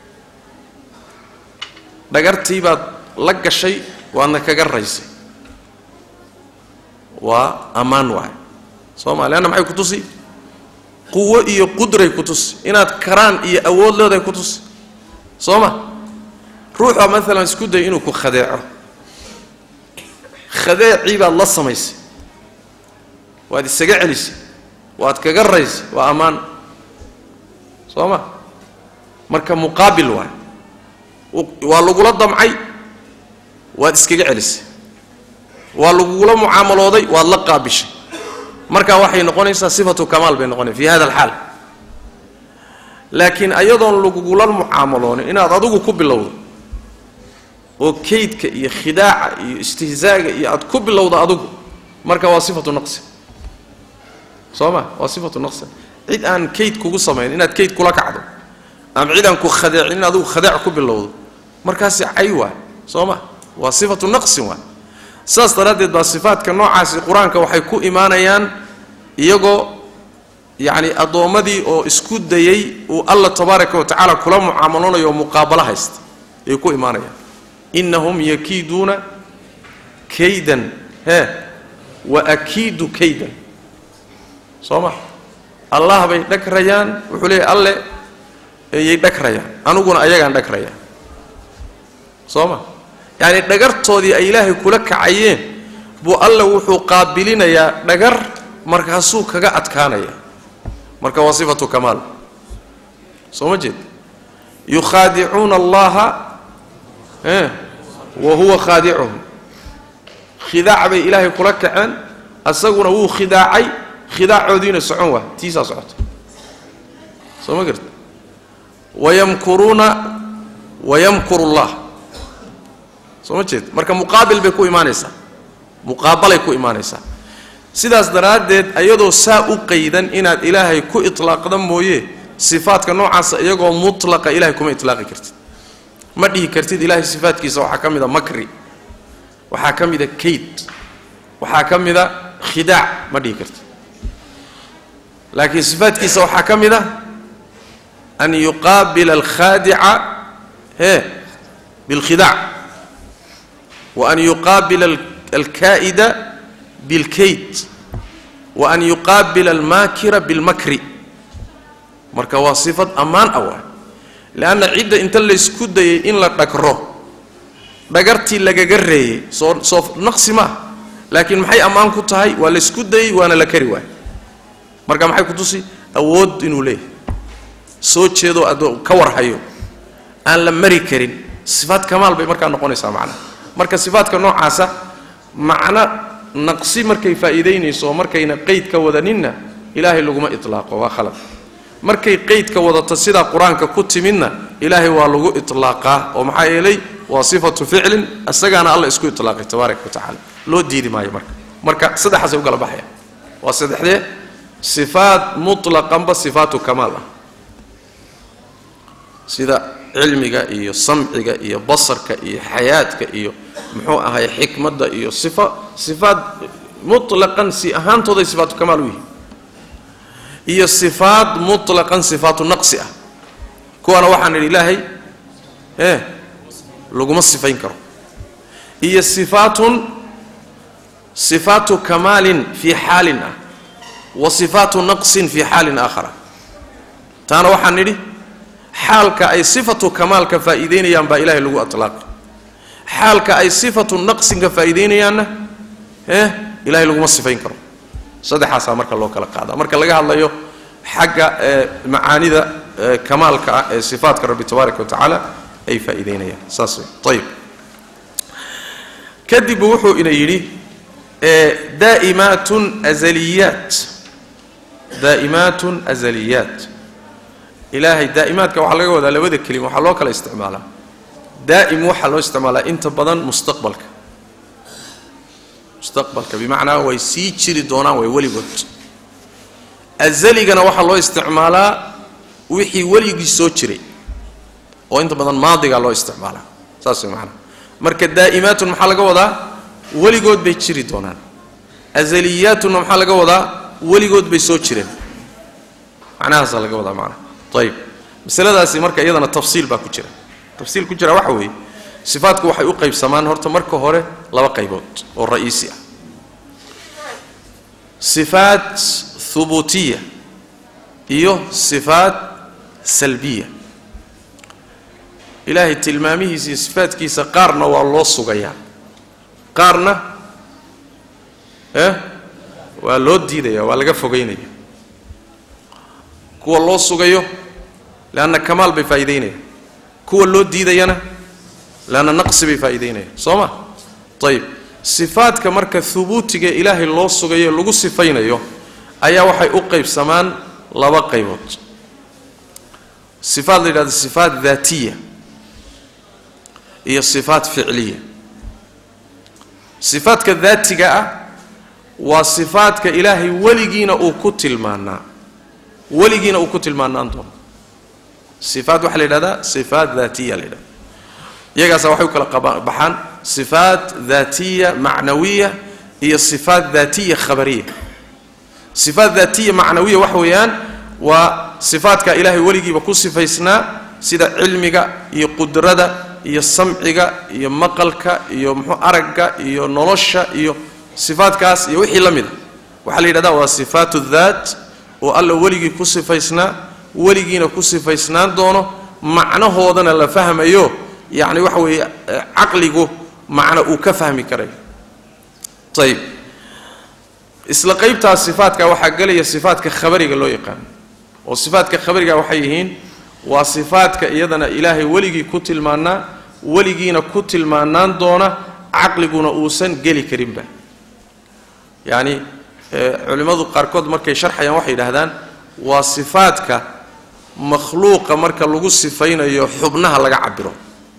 dhagartii baad la gashay waadna kaga raysay waa ammaan waay soo ma leanna maxay ku tusi quwo iyo qudray ku tusi inaad karaan iyo awood leedahay ku tusi soo ma ruuxaa maalan isku dayay inuu ku khadeeco khadeecii baad la samaysay waad isaga celisay waad kaga raysay waa ammaan soo ma marka muqaabil waay waa lagula damcay waad iskaga celisay waa lagugula mucaamalooday waad la qaabishay marka waxay noqonaysaa sifatu kamaal bay noqonaysa fi hada alxaal laakiin ayadoon lagugula mucaamaloonin inaad adigu ku bilowdo oo kaydka iyo khidaaca iyo istihzaaga iyo aad ku bilowdo adigu marka waa sifatu naqsi soo ma waa sifatu naqsi cid aan kayd kugu samayn inaad kayd kula kacdo ama cid aan ku khadeecin in adigu khadeec ku bilowdo markaasi cay waay soo ma waa sifatu naqsin waay saas daraaddeed baa sifaadka noocaasi qur-aanka waxay ku imaanayaan iyagoo yacni addoommadii oo isku dayay uu alla tabaaraka wa tacaala kula mucaamaloonayo oo muqaabalo haysta ayay ku imaanayaan innahum yakiiduuna kaydan hee wa akiidu kaydan soo ma allah bay dhagrayaan wuxuu leeyahy alle yay dhagrayaan aniguna ayagaan dhagrayaa soo ma yacni dhagartoodii ay ilaahay kula kacayeen buu alle wuxuu qaabilinayaa dhagar markaasuu kaga adkaanaya marka waa sifatu kamaal soo ma jeed yukhaadicuuna allaha wa huwa khaadicuhum khidaac bay ilaahay kula kaceen asaguna wuu khidaacay khidaacoodiina socon waa tiisaa socota soo ma garta wayamkuruuna wayamkuru llah soo ma jeed marka muqaabil bay ku imaanaysaa muqaabalay ku imaanaysaa sidaas daraaddeed ayadoo saa u qaydan inaad ilaahay ku itlaaqda mooye sifaadka noocaasa iyagoo mutlaqa ilahay kuma itlaaqi kartid ma dhihi kartid ilaahay sifaadkiisa waxaa ka mid a makri waxaa ka mida kayd waxaa ka mida khidaac ma dhihi kartid laakiin sifaadkiisa waxaa ka mid a an yuqaabila alkhaadica e bilkhidaac wa an yuqaabila alkaa'ida bilkayd wa an yuqaabila almaakira bilmakri marka waa sifad ammaan ah waay leanna cidda inta laysku dayay in la dhagro dhagartii lagaga reeyey soo soo naqsi maaha laakiin maxay ammaan ku tahay waa laysku dayey waana la kari waay marka maxay ku tusi awood inuu leeyahay soo jeedo adoo ka warhayo aan la mari karin sifaad kamaal bay markaa noqonaysaa macnaha marka sifaadka noocaasa macno naqsi markay faa'iidaynayso oo markayna qeyd ka wadaninna ilaahay laguma itlaaqo waa khalad markay qeydka wadato sidaa qur-aanka ku timidna ilaahay waa lagu itlaaqaa oo maxaa yeelay waa sifatu ficlin isagaana alla isku itlaaqay tabaaraka wa tacaala loo diidi maayo marka marka saddexaasay u kala baxaya waa saddexdee sifaat mutlaqanba sifaatu kamaal ah sida cilmiga iyo samciga iyo basarka iyo xayaadka iyo muxuu ahay xikmadda iyo sifa sifaad mutlaqan si ahaantooday sifaatu kamaal u yihiin iyo sifaad mutlaqan sifaatu naqsi ah kuwana waxaan idhi ilaahay ee laguma sifayn karo iyo sifaatun sifaatu kamaalin fii xaalin ah wa sifaatu naqsin fii xaalin aakhara taana waxaan nidhi xaalka ay sifatu kamaalka faa'iideynayaan baa ilaahay lagu atlaaqay xaalka ay sifatu naqsinka faa'iideynayaanna ee ilahay laguma sifayn karo saddexaasaa marka loo kala qaadaa marka laga hadlayo xagga macaanida kamaalka ah ee sifaatka rabbi tabaaraka wa tacaala ay faa'iideynayaan saas wey ayib kadib wuxuu ina yidhi daa'imaatun azaliyaat daa'imaatun azaliyaat ilaahay daa'imaadka waxaa laga wadaa labada kelima waxaa loo kala isticmaalaa daa'im waxaa loo isticmaalaa inta badan mustaqbalka mustaqbalka bimacnaa way sii jiri doonaan way weligood azaligana waxaa loo isticmaalaa wixii weligii soo jiray oo inta badan maadigaa loo isticmaalaa saas way macnaa marka daa'imaatun maxaa laga wadaa weligood bay jiri doonaan azaliyaatunna maxaa laga wadaa weligood bay soo jireen macnahaasaa laga wadaa macnaha ayib masaladaasi marka iyadana tafsiil baa ku jira tafsiil ku jira waxa weeye sifaadku waxay u qaybsamaan horta marka hore laba qaybood oo ra'iisi ah sifaat hubuutiya iyo sifaat salbiya ilaahay tilmaamihiisa iyo sifaadkiisa qaarna waa loo sugayaa qaarna eh waa loo diidaya waa laga fogeynaya kuwa loo sugayo leanna kamaal bay faa'iideynayaan kuwa loo diidayana leanna naqsi bay faa'iideynayaan soo ma ayib sifaadka marka hubuutiga ilaahay loo sugayo lagu sifaynayo ayaa waxay u qaybsamaan laba qaybood sifaad la yidhahdo sifaat daatiya iyo sifaat ficliya sifaadka daatiga ah waa sifaadka ilaahay weligiina uu ku tilmaanaa weligiina uu ku tilmaanaan doono sifaat waxaa la yidhahdaa sifaat daatiya la yidhahda iyagaasa waxay u kala baxaan sifaat daatiya macnawiya iyo sifaat daatiya khabariya sifaat daatiya macnawiya waxa weeyaan waa sifaadka ilaahay weligiiba ku sifaysnaa sida cilmiga iyo qudrada iyo samciga iyo maqalka iyo muxuu aragga iyo nolosha iyo sifaadkaas iyo wixii la mida waxaa la yidhahdaa waa sifaatu daat oo alla weligii ku sifaysnaa weligiina ku sifaysnaan doono macnahoodana la fahmayo yacni waxa weeye caqligu macno uu ka fahmi karayo ayib isla qaybtaas sifaadka waxaa gelaya sifaadka khabariga loo yaqaano oo sifaadka khabariga waxay yihiin waa sifaadka iyadana ilaahay weligii ku tilmaanaa weligiina ku tilmaanaan doona caqliguna uusan geli karinba yacni culimmadu qaarkood markay sharxayaan waxay yidhaahdaan waa sifaadka makhluuqa marka lagu sifaynayo xubnaha laga cabiro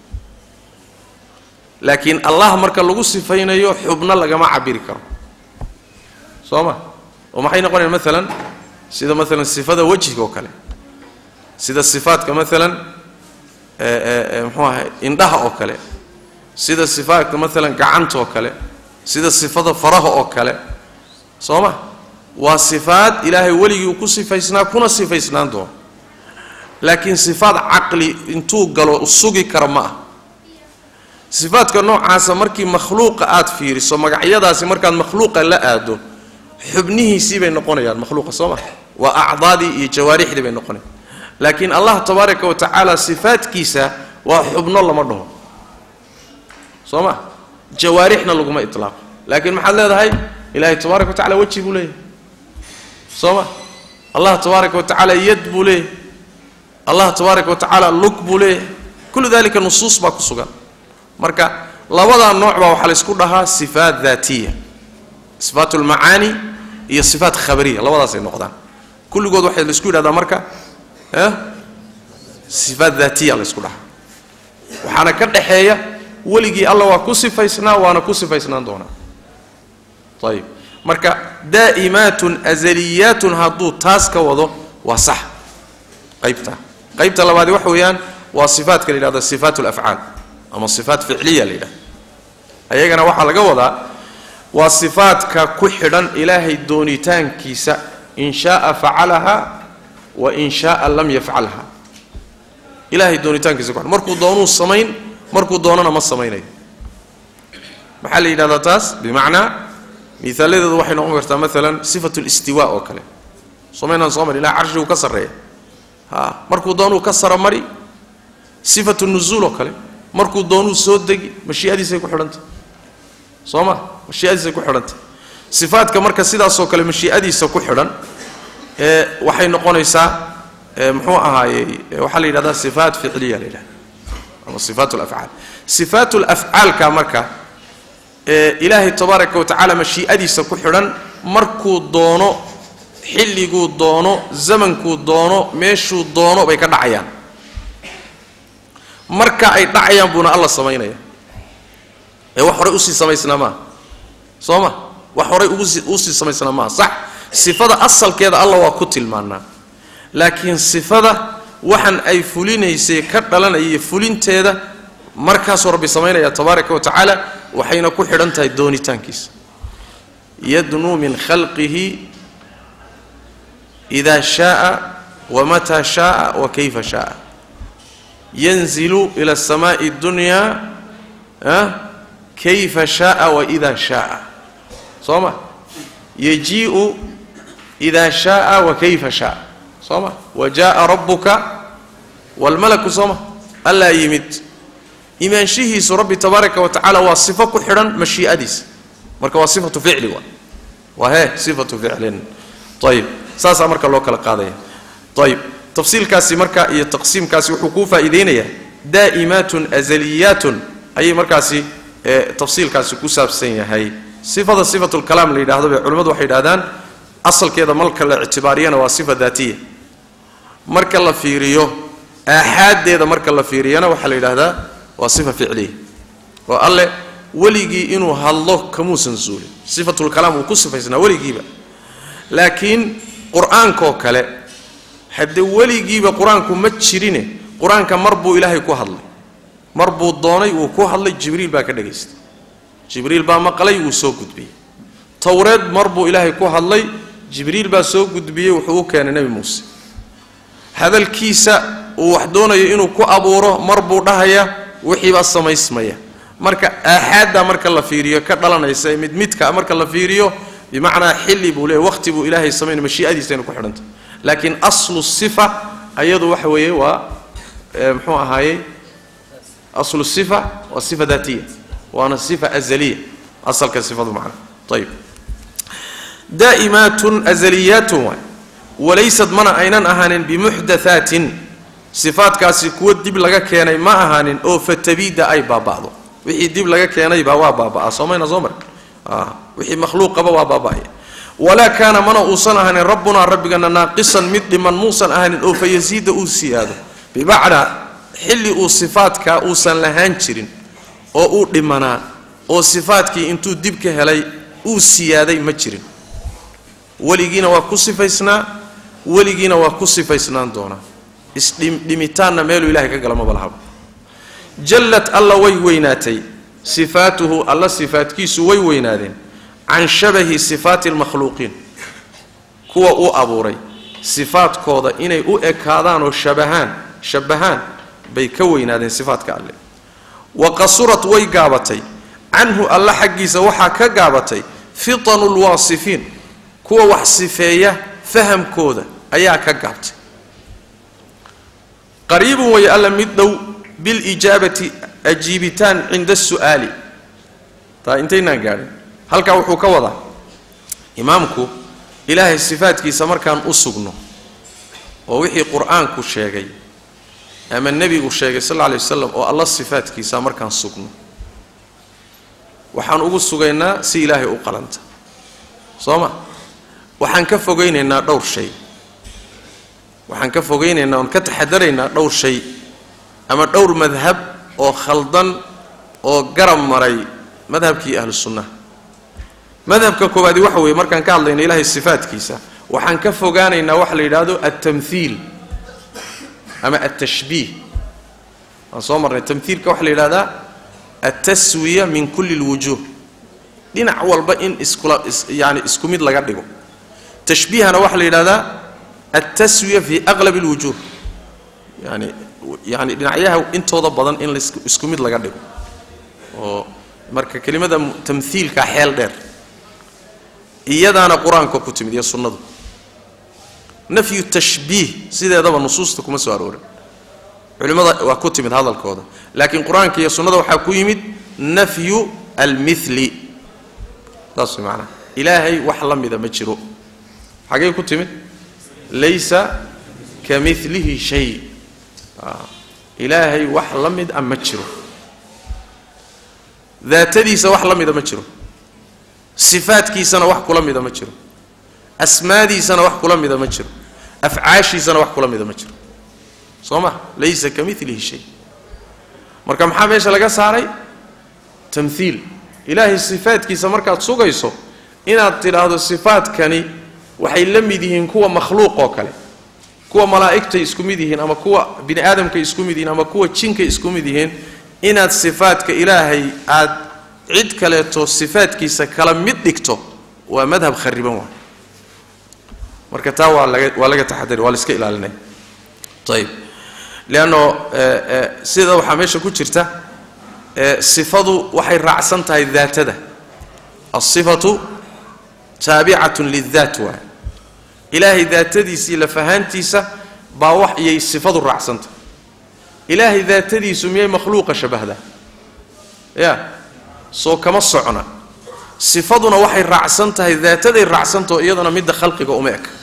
laakiin allah marka lagu sifaynayo xubno lagama cabiri karo soo ma oo maxay noqonayaan maalan sida maalan sifada wejiga oo kale sida sifaadka maalan muxuu ahay indhaha oo kale sida sifaadka maalan gacanta oo kale sida sifada faraha oo kale soo ma waa sifaad ilaahay weligii uu ku sifaysnaa kuna sifaysnaan doono laakiin sifaad caqli intuu galo sugi kara ma ah sifaadka noocaasa markii makhluuqa aad fiiriso magacyadaasi markaad makhluuqa la aado xubnihiisii bay noqonayaan makhluuqa soo ma waa acdaadii iyo jawaarixdii bay noqonayaan laakiin allah tabaaraka wa tacaala sifaadkiisa waa xubno lama dhaho soo ma jawaarixna laguma itlaaqo laakiin maxaad leedahay ilaahay tabaaraka wa tacala weji buu leeyahay soo ma allah tabaaraka wa tacaala yad buu leeyahay allah tabaaraka wa tacaala lug buu leeyahay kullu dalika nusuus baa ku sugan marka labadaa nooc baa waxaa la ysku dhahaa sifaat daatiya sifaat ulmacaani iyo sifaat khabariya labadaasay noqdaan kulligood waxaa la isku yidhahdaa marka sifaat daatiya la ysku dhahaa waxaana ka dhaxeeya weligii alla waa ku sifaysnaa waana ku sifaysnaan doonaa ayib marka daa'imaatun azaliyaatun hadduu taas ka wado waa sax qaybta qaybta labaadi waxa weeyaan waa sifaatka la yidhahdo sifaat alafcaal ama sifaat ficliya la yidhahdo ayagana waxaa laga wadaa waa sifaadka ku xidhan ilaahay doonitaankiisa in shaaa facalaha wa in shaaa lam yafcalha ilaahay doonitaankiisa ku xidhan markuu doonuu samayn markuu doonana ma samaynayo maxaa la yidhahdaa taas bimacnaa miaaladeedu waxay noqon kartaa maalan sifat listiwa oo kale somaynaan soo mari ilaha carshiguu ka sarreeya ha markuu doonuu ka saromari sifatu nuzuul oo kale markuu doonuu soo degi mashiiadiisay ku xidhantah soo ma mashiiadiisay ku xidhantah sifaadka marka sidaasoo kale mashiiadiisa ku xidhan ee waxay noqonaysaa muxuu ahaayey waxaa la yidhahdaa sifaat ficliya la yidhahda ama sifaat lafcaal sifaat lafcaalka marka ee ilaahay tabaaraka wa tacaala mashii'adiisa ku xidhan markuu doono xilliguu doono zamankuu doono meeshuu doono bay ka dhacayaan marka ay dhacayaan buuna alla samaynaya ee wax horay usii samaysnaa maaha soo ma wax horay ugusii usii samaysnaa maaha sax sifada asalkeeda alla waa ku tilmaanaa laakiin sifada waxan ay fulinaysay ka dhalanaya fulinteeda markaasuu rabbi samaynaya tabaaraka wa tacaala waxayna ku xidhan tahay doonitaankiisa yadnuu min khalqihi ida shaaa wamataa shaaa wa kayfa shaaa yanzilu ila asamaai اdunyaa kayfa shaaa waida shaaa soo ma yajii'u ida shaaa wa kayfa shaaa soo ma wa jaءa rabuka wاlmalaku soo ma allaa yimid imaanshihiisu rabbi tabaaraka wa tacaala waa sifo ku xidhan mashii'adiisa marka waa sifatu ficli wa waa hee sifatu ficlin ayib saasaa marka loo kala qaadaya ayib tafsiilkaasi marka iyo taqsiimkaasi wuxuu kuu faa'iideynayaa daa'imaatun azaliyaatun ayay markaasi tafsiilkaasi ku saabsan yahay sifada sifatulkalaam la yidhahdo bay culimmadu waxay yidhahdaan asalkeeda marka la ictibaariyana waa sifa daatiya marka la fiiriyo aaxaaddeeda marka la fiiriyana waxaa la yidhahdaa waa sifa ficliya oo alle weligii inuu hadlo kamuusan zuulin sifatulkalaam uu ku sifaysnaa weligiiba laakiin qur-aankaoo kale haddee weligiiba qur-aanku ma jirine qur-aanka mar buu ilaahay ku hadlay mar buu doonay wuu ku hadlay jibriil baa ka dhagaystay jibriil baa maqlay wuu soo gudbiyey towreed mar buu ilaahay ku hadlay jibriil baa soo gudbiyey wuxuu u keenay nebi muuse hadalkiisa uu wax doonayo inuu ku abuuro mar buu dhahayaa wixiibaa samaysmaya marka aaxaadda marka la fiiriyo ka dhalanaysa mid midka marka la fiiriyo bimacnaa xilli buu leeyahy waqti buu ilaahay samayn mashii'adiisayna ku xidhantay laakiin aslu sifa ayadu waxa weeye waa muxuu ahaayey aslu sifa waa sifa daatiya waana sifa azaliya asalka sifadu macna ayib daa'imaatun azaliyaatun waay walaysad mana aynan ahaanin bimuxdathaatin sifaadkaasi kuwo dib laga keenay ma ahaanin oo fatabiida ay baaba'do wixii dib laga keenaybaa waa baaba'aa soomayna soo mar wixii makhluuqaba waa baaba'aya walaa kaana mana uusan ahaanin rabbunaa rabbigana naaqisan mid dhiman muusan ahaanin oo fayasiida uu siyaado bimacnaa xilli uu sifaadkaa uusan lahaan jirin oo uu dhimanaa oo sifaadkii intuu dib ka helay uu siyaaday ma jirin weligiina waa ku sifaysnaa weligiina waa ku sifaysnaan doonaa isdhimitaanna meeluu ilahay ka gala maba lahaba jallad alla way weynaatay sifaatuhu alla sifaadkiisu way weynaadeen can shabahi sifaati almakhluuqiin kuwa uu abuuray sifaadkooda inay u ekaadaan oo shabahaan shabahaan bay ka weynaadeen sifaadka alle wa qasurad way gaabatay canhu alla xaggiisa waxaa ka gaabatay fitanu lwaasifiin kuwa wax sifeeya fahamkooda ayaa ka gaabtay qariibun way alla mid dhow bilijaabati ajiibitaan cinda asu'aali taa intaynaan gaadhin halkaa wuxuu ka wadaa imaamku ilaahay sifaadkiisa markaan u sugno oo wixii qur-aanku sheegay ama nebigu sheegay sal alla alay wasalam oo alla sifaadkiisa markaan sugno waxaan ugu sugaynaa si ilaahay u qalanta soo ma waxaan ka fogaynaynaa dhowr shay waxaan ka fogaynaynaa oon ka taxadaraynaa dhowr shay ama dhowr madhab oo khaldan oo garab maray madhabkii ahlu sunnaha madhabka koowaadi waxa weeye markaan ka hadlayno ilaahay sifaadkiisa waxaan ka fogaanaynaa waxa la yidhaahdo altamhiil ama altashbiih waan soo marnay tamhiilka waxaa la yidhahdaa altaswiya min kulli lwujuuh dhinac walba in iskula yani isku mid laga dhigo tashbiihana waxaa la yidhahdaa altaswiya fi aqlab alwujuuh yani yani dhinacyaha intooda badan in laisku mid laga dhigo oo marka kelimada tamhiilka xeel dheer iyadaana qur-aanka ku timid iyo sunnadu nafyu tashbiih sideedaba nusuusta kuma soo aroorin culimmada waa ku timid hadalkooda laakiin qur-aanka iyo sunnada waxaa ku yimid nafyu almithli saas way macanaha ilaahay wax la mida ma jiro xagee ku timid laysa ka milihi shay ilaahay wax la mid a ma jiro daatadiisa wax la mida ma jiro sifaadkiisana wax kula mida ma jiro asmaadiisana wax kula mida ma jiro afcaashiisana wax kula mida ma jiro soo ma laysa ka milihi shay marka maxaa meesha laga saaray tamhiil ilaahay sifaadkiisa markaad sugayso inaad tidhaahdo sifaadkani waxay la mid yihiin kuwa makhluuq oo kale kuwa malaa'igtay isku mid yihiin ama kuwa bini aadamkay isku mid yihiin ama kuwa jinkay isku mid yihiin inaad sifaadka ilaahay aad cid kaleeto sifaadkiisa kala mid dhigto waa madhab khariban waay marka taa waa laga waa laga taxadari waa la iska ilaalinaya ayib leanno sida waxaa meesha ku jirta sifadu waxay raacsan tahay daatada alsifatu taabicatun lidaat waay ilaahay daatadiisii lafahaantiisa baa wax iyay sifadu raacsantahay ilaahay daatadiisu miyay makhluuqa shabahdaa ya soo kama socna sifaduna waxay raacsan tahay daataday raacsantaho iyadana midda khalqiga uma eka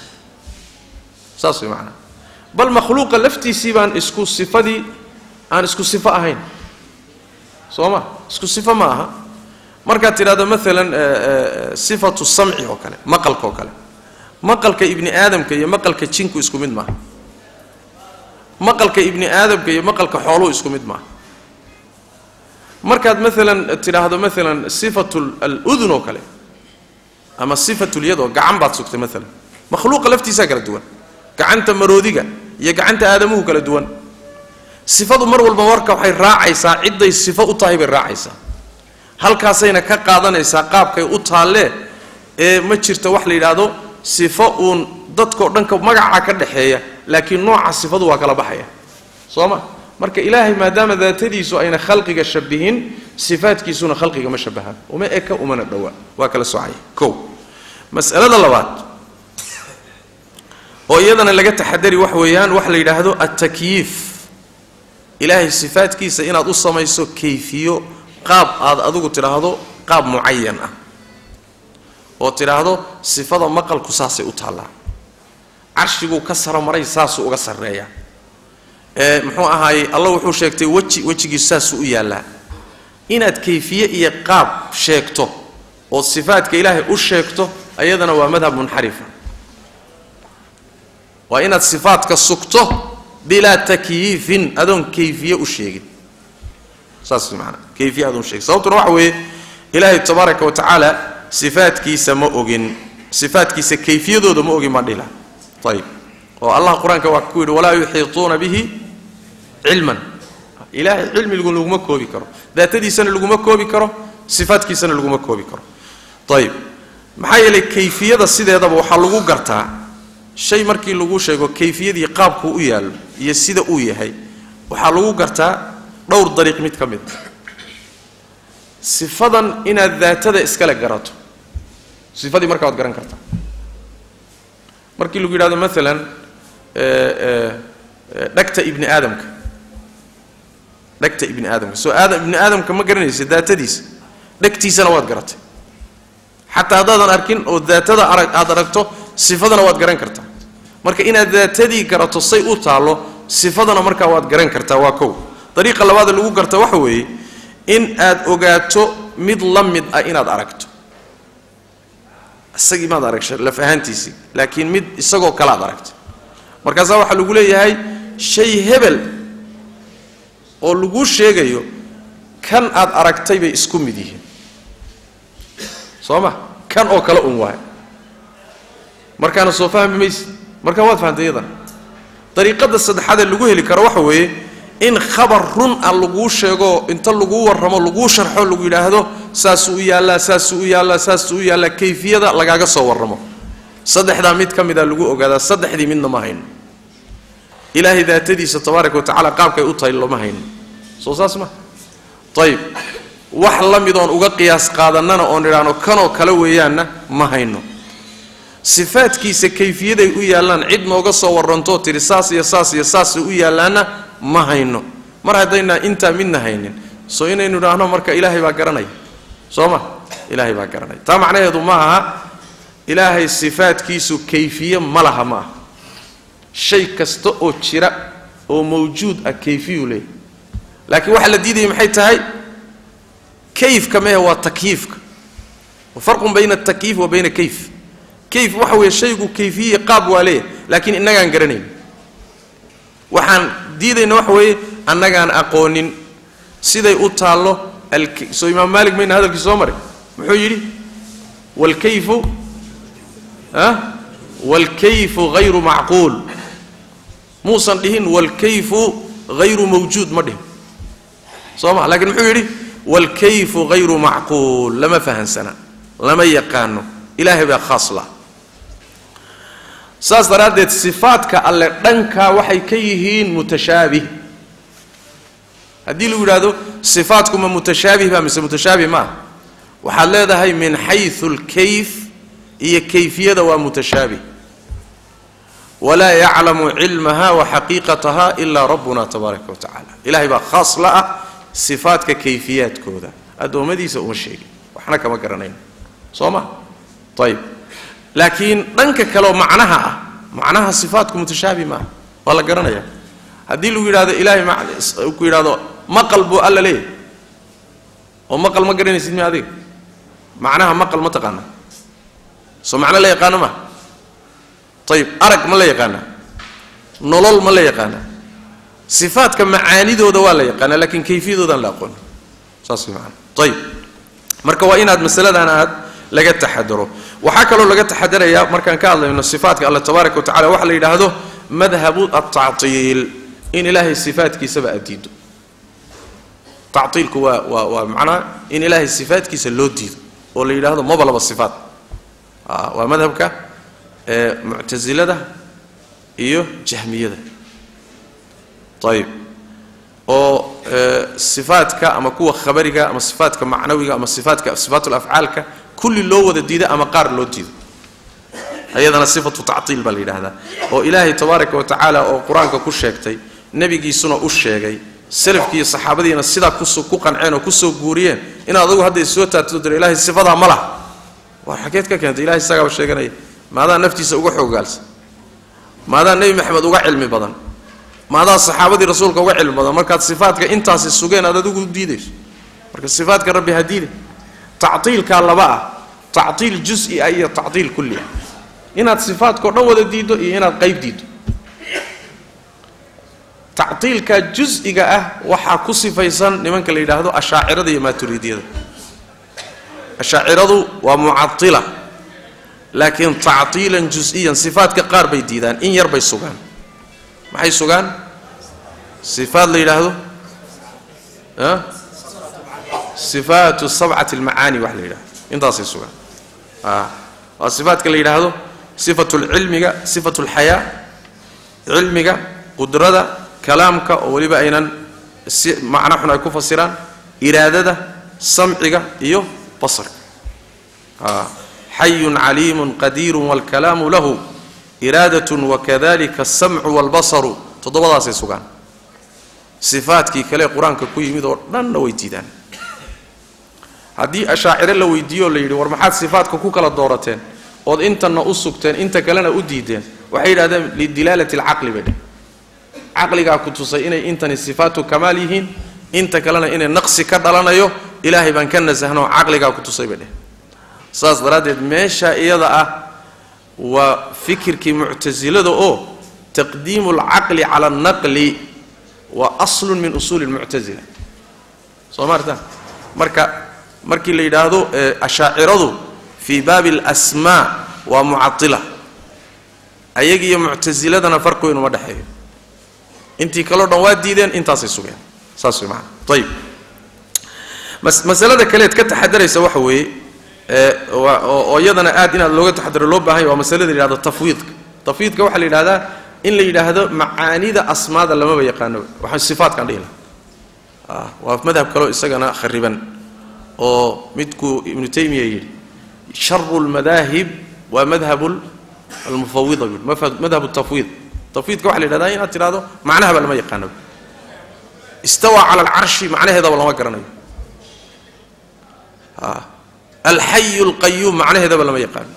saas way macanaha bal makhluuqa laftiisii baan isku sifadii aan isku sifo ahayn soo ma isku sifo ma aha markaad tidhahdo maalan sifatu samci oo kale maqalka oo kale maqalka ibni aadamka iyo maqalka jinku isku mid maaha maqalka ibni aadamka iyo maqalka xooluhu isku mid maaha markaad maalan tidhaahdo maalan sifatu aludun oo kale ama sifatu lyad oo gacan baad sugtay maalan makhluuqa laftiisaa kala duwan gacanta maroodiga iyo gacanta aadamuhu kala duwan sifadu mar walba marka waxay raacaysaa cidday sifo u tahay bay raacaysaa halkaasayna ka qaadanaysaa qaabkay u taallee ee ma jirto wax la yidhaahdo sifo uun dadkao dhanka magacaa ka dhexeeya laakiin nooca sifadu waa kala baxaya soo ma marka ilaahay maadaama daatadiisu ayna khalqiga shabihin sifaadkiisuna khalqiga ma shabahaan uma eka umana dhowaa waa kala socaya kow mas'alada labaad oo iyadana laga taxadari wax weeyaan waxa la yidhaahdo altakyiif ilaahay sifaadkiisa inaad u samayso kayfiyo qaab aad adigu tidhaahdo qaab mucayan ah oo tidhaahdo sifada maqalku saasay u taallaa carshiguu ka saromaray saasuu uga sarreeyaa ee muxuu ahaayey alla wuxuu sheegtay weji wejigiisu saasuu u yaallaa inaad kayfiye iyo qaab sheegto oo sifaadka ilaahay u sheegto ayadana waa madhab munxarifa waa inaad sifaadka sugto bilaa takyiifin adoon kayfiye u sheegin saas maanaa kayfiye adoon sheegin sababtuna waxa weeye ilaahay tabaaraka wa tacaala sifaadkiisa ma ogin sifaadkiisa kayfiyadooda ma ogin baan dhila ayib oo allah qur-aanka waa ku yidhi walaa yuxiituuna bihi cilman ilaahay cilmigu laguma koobi karo daatadiisana laguma koobi karo sifaadkiisana laguma koobi karo ayib maxaa yeelay kayfiyada sideedaba waxaa lagu gartaa shay markii lagu sheego kayfiyadii qaabkuu u yaallo iyo sida uu yahay waxaa lagu gartaa dhowr dariiq mid ka mid a sifadan inaad daatada iskale garato sifadii markaa waad garan kartaa markii lagu yidhahdo maalan dhagta ibni aadamka dhegta ibni aadamka soo aadam ibni aadamka ma garanaysa daatadiisa dhegtiisana waad garatay xataa haddaadan arkin oo daatada arag aad aragto sifadana waad garan kartaa marka inaad daatadii garato say u taallo sifadana markaa waad garan kartaa waa kow dariiqa labaada lagu garta waxa weeye in aad ogaato mid la mid ah inaad aragto isagii maad arag laf ahaantiisii laakiin mid isagoo kale aad aragto markaasaa waxaa lagu leeyahay shay hebel oo laguu sheegayo kan aad aragtay bay isku mid yihiin soo ma kan oo kale un waay markaana soo fahmi mayse markaa waad fahamtay iyadana dariiqada saddexaadee lagu heli karo waxa weeye in khabar run ah laguu sheego inta laguu warramo laguu sharxo lagu yidhaahdo saasuu u yaallaa saasuu u yaallaa saasuu u yaallaa kayfiyada lagaaga soo warramo saddexdaa mid ka mida lagu ogaadaa saddexdii midna ma hayno ilaahay daatadiisa tabaaraka wa tacala qaabkay u tahay looma hayno soo saas ma ayib wax la midoon uga qiyaas qaadannana oon idhaahno kanoo kale weeyaanna ma hayno sifaadkiisa kayfiyaday u yaallaan cid nooga soo warrantoo tidhi saas iyo saas iyo saasay u yaallaanna ma hayno mar haddaynaa intaa midna haynin soo inaynu idhaahno marka ilaahay baa garanaya soo ma ilaahay baa garanaya taa macnaheedu ma aha ilaahay sifaadkiisu kayfiye ma laha ma aha shay kasta oo jira oo mawjuud ah kayfiyuu leeyahy laakiin waxaa la diidaya maxay tahay kayfka mehe waa takyiifka wa farqun bayna atakyiif wa bayna kayf kayf waxa weeye shaygu kayfiye qaab waa leeyahay laakiin innagaan garanayn waxaan diidayna waxa weeye annagaan aqoonin siday u taallo soo imaam maalik mayna hadalkii soo maray muxuu yidhi waalkayfu ah waalkayfu hayru macquul muusan dhihin waalkayfu hayru mawjuud ma dhihin soo ma lakiin muxuu yidhi waalkayfu hayru macquul lama fahansana lama yaqaano ilaahay baa khaas lah saas daraaddeed sifaadka alle dhankaa waxay ka yihiin mutashaabih haddii lagu yidhaahdo sifaatku ma mutashaabih ba mise mutashaabih ma ah waxaad leedahay min xayu alkayf iyo kayfiyada waa mutashaabih walaa yaclamu cilmaha wa xaqiiqataha ilaa rabbuna tabaaraka wa tacala ilahay baa khaas la ah sifaadka kayfiyaadkooda addoommadiisa uma sheegin waxna kama garanayn soo ma ayib laakiin dhanka kaleoo macnaha ah macnaha sifaatku mutashaabih maaha waa la garanaya haddii lagu yidhahdo ilaahay ku yidhahdo maqal buu alla leeyahy oo maqal ma garanaysid mi adiga macnaha maqal ma taqaana soo macno la yaqaano ma ayib arag ma la yaqaana nolol ma la yaqaana sifaadka macaanidooda waa la yaqaana laakiin kayfiyadoodaan la aqoon saas way maana ayib marka waa inaad masaladan aad laga taxadaro waxaa kaloo laga taxadarayaa markaan ka hadlayno sifaatka alla tabaaraka wa tacala waxa la yidhaahdo madhabu altactiil in ilaahay sifaadkiisaba aad diido tactiilku waa waa waa macnaha in ilaahay sifaadkiisa loo diido oo la yidhaahdo maba laba sifaat waa madhabka muctasilada iyo jahmiyada ayib oo sifaadka ama kuwa khabariga ama sifaadka macnawiga ama sifaadka sifaatul afcaalka kulli loo wada diido ama qaar loo diido ayadana sifatu tactiil baa la yidhaahdaa oo ilaahay tabaaraka wa tacaala oo qur-aanka ku sheegtay nebigiisuna u sheegay salafkiiyo saxaabadiina sidaa ku qanceen oo kusoo guuriyeen in adagu hadday soo taagto diro ilahay sifadaa ma laha waa xageed ka keentay ilahay isagaaba sheeganaya maadaa naftiisa uga xoogaalsan maadaa nebi maxamed uga cilmi badan maadaa saxaabadii rasuulka uga cilmi badan markaad sifaadka intaasi sugeen aad adigu diidayso marka sifaadka rabbi ha diide tactiilkaa laba ah tactiil jusi ah iyo tactiil kulli ah inaad sifaadkao dhan wada diiddo iyo inaad qayb diiddo tactiilka jus-iga ah waxaa ku sifaysan nimanka la yidhaahdo ashaacirada iyo maaturiidiyada ashaaciradu waa mucatila laakiin tactiilan jus-iyan sifaadka qaar bay diidaan in yar bay sugaan maxay sugaan sifaad la yidhaahdo sifaatu sabcati almacaani wax la yidhahdo intaasay sugaan waa sifaadka la yidhaahdo sifatu lcilmiga sifatu lxayaa cilmiga qudrada kalaamka oo weliba aynan si macno xun ay ku fasiraan iraadada samciga iyo basarka xayun caliimun qadiirun waalkalaamu lahu iraadatun wakadalika asamcu waalbasaru toddobadaasay sugaan sifaadkii kale qur-aanka ku yimid oo dhanna way diidaan haddii ashaacire la weydiiyo o la yidhi war maxaad sifaadka ku kala doorateen ood intanna u sugteen inta kalena u diideen waxay yidhahdeen lidilaalati alcaqli bay dheh caqligaa ku tusay inay intani sifaatu kamaal yihiin inta kalena inay naqsi ka dhalanayo ilaahay baan ka nasahno caqligaa ku tusay bay dheh saas daraaddeed meesha iyada ah waa fikirkii muctasilada oo taqdiimu alcaqli cala alnaqli waa aslun min usuuli lmuctasila soo maarta marka markii la yidhaahdo ashaaciradu fii baabi alasmaa waa mucatila ayagiiyo muctasiladana farqi weyn uma dhexeeyo intii kaleo dhan waa diideen intaasay sugeen saas way maana ayib masalada kaleed ka taxadaraysa waxa weeye oo iyadana aad inaad looga taxadaro loo baahan ya waa masalada la yidhahdo tafwiidka tafwiidka waxaa la yidhahdaa in la yidhaahdo macaanida asmaada lamaba yaqaano waxaan sifaatkan dhihi laha waa madhab kaleo isagana khariban oo midkuu ibnu taymiya yidhi sharu lmadaahib waa madhab almufawida bui madhab tafwiid tafwiidka waxa la yidhahdaa inaad tidhahdo macnahaba lama yaqaano istawaa cala alcarshi macnaheedaba lama garanayo alxayu alqayuum macnaheedaba lama yaqaano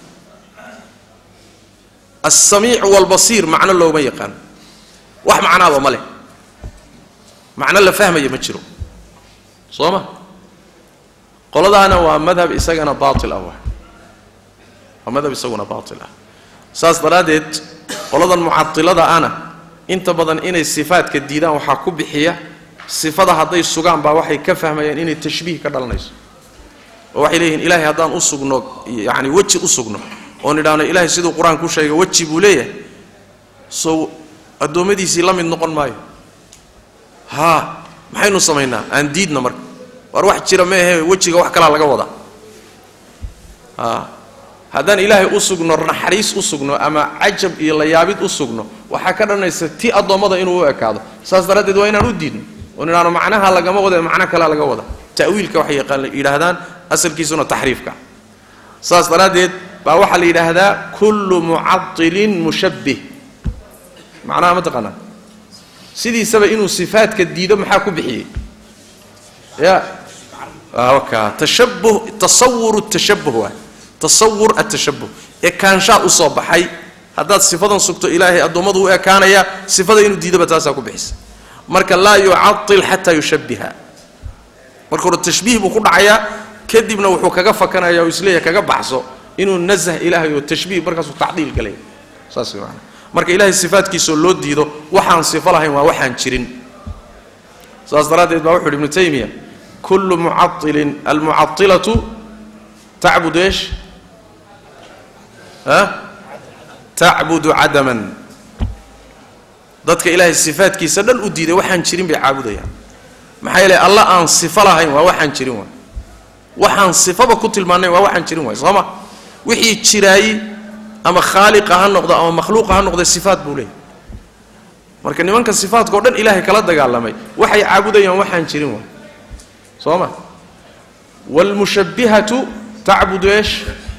alsamiicu walbasiir macno looma yaqaano wax macnaaba ma leh macno la fahmaya ma jiro soo ma qoladaana waa madhab isagana baatil ah waa madhab isaguna baatil ah saas daraaddeed qoladan mucatilada ana inta badan inay sifaadka diidaan waxaa ku bixiya sifada hadday sugaan baa waxay ka fahmayaan inay tashbiih ka dhalanayso oo waxay leeyihiin ilaahay haddaan u sugno yacni weji u sugno oon idhaahno ilaahay siduu qur-aanku sheegay weji buu leeyahay sow addoommadiisii la mid noqon maayo haa maxaynu samaynaa aan diidna marka waar wax jira meehe wejiga wax kalaa laga wadaa haa haddaan ilaahay u sugno naxariis u sugno ama cajab iyo layaabid u sugno waxaa ka dhanaysa ti addoommada inuu u ekaado saas daraaddeed waa inaan u diidno oon idhaahno macnaha lagama wada macno kalaa laga wada ta'wiilka waxay yaqaan yidhaahdaan asalkiisuna taxriifka saas daraaddeed baa waxaa la yidhaahdaa kullu mucatilin mushabbih macnaha ma taqaanaa sidiisaba inuu sifaadka diido maxaa ku bixiyey ya waka tashabuh tasawuru tashabuh waay tasawur atashabuh ekaanshaa usoo baxay haddaad sifadan sugto ilaahay addoommadu u ekaanaya sifada inuu diidoba taasaa ku bixisa marka laa yucatil xataa yushabbiha marka hore tashbiih buu ku dhacayaa kadibna wuxuu kaga fakanaya oo isleeyahay kaga baxso inuu nasah ilaahay oo tashbiih markaasuu tacdiil galaya saas way maanaa marka ilaahay sifaadkiisoo loo diido waxaan sifo lahayn waa waxaan jirin saas daraaddeed baa wuxu uhi ibnu taymiya kullu mucailin almucailatu tacbud eesh ha tacbudu cadaman dadka ilaahay sifaadkiisa dhan u diiday waxaan jirin bay caabudayaan maxaa yeele alla aan sifo lahayn waa waxaan jirin waay waxaan sifaba ku tilmaanayn waa waxaan jirin waay sooma wixii jiraayey ama khaaliqa ha noqdo ama makhluuqa ha noqdo sifaat buu leeyahy marka nimanka sifaatka o dhan ilaahay kala dagaalamay waxay caabudayaan waxaan jirin waay soo ma waalmushabbihatu tacbudu eesh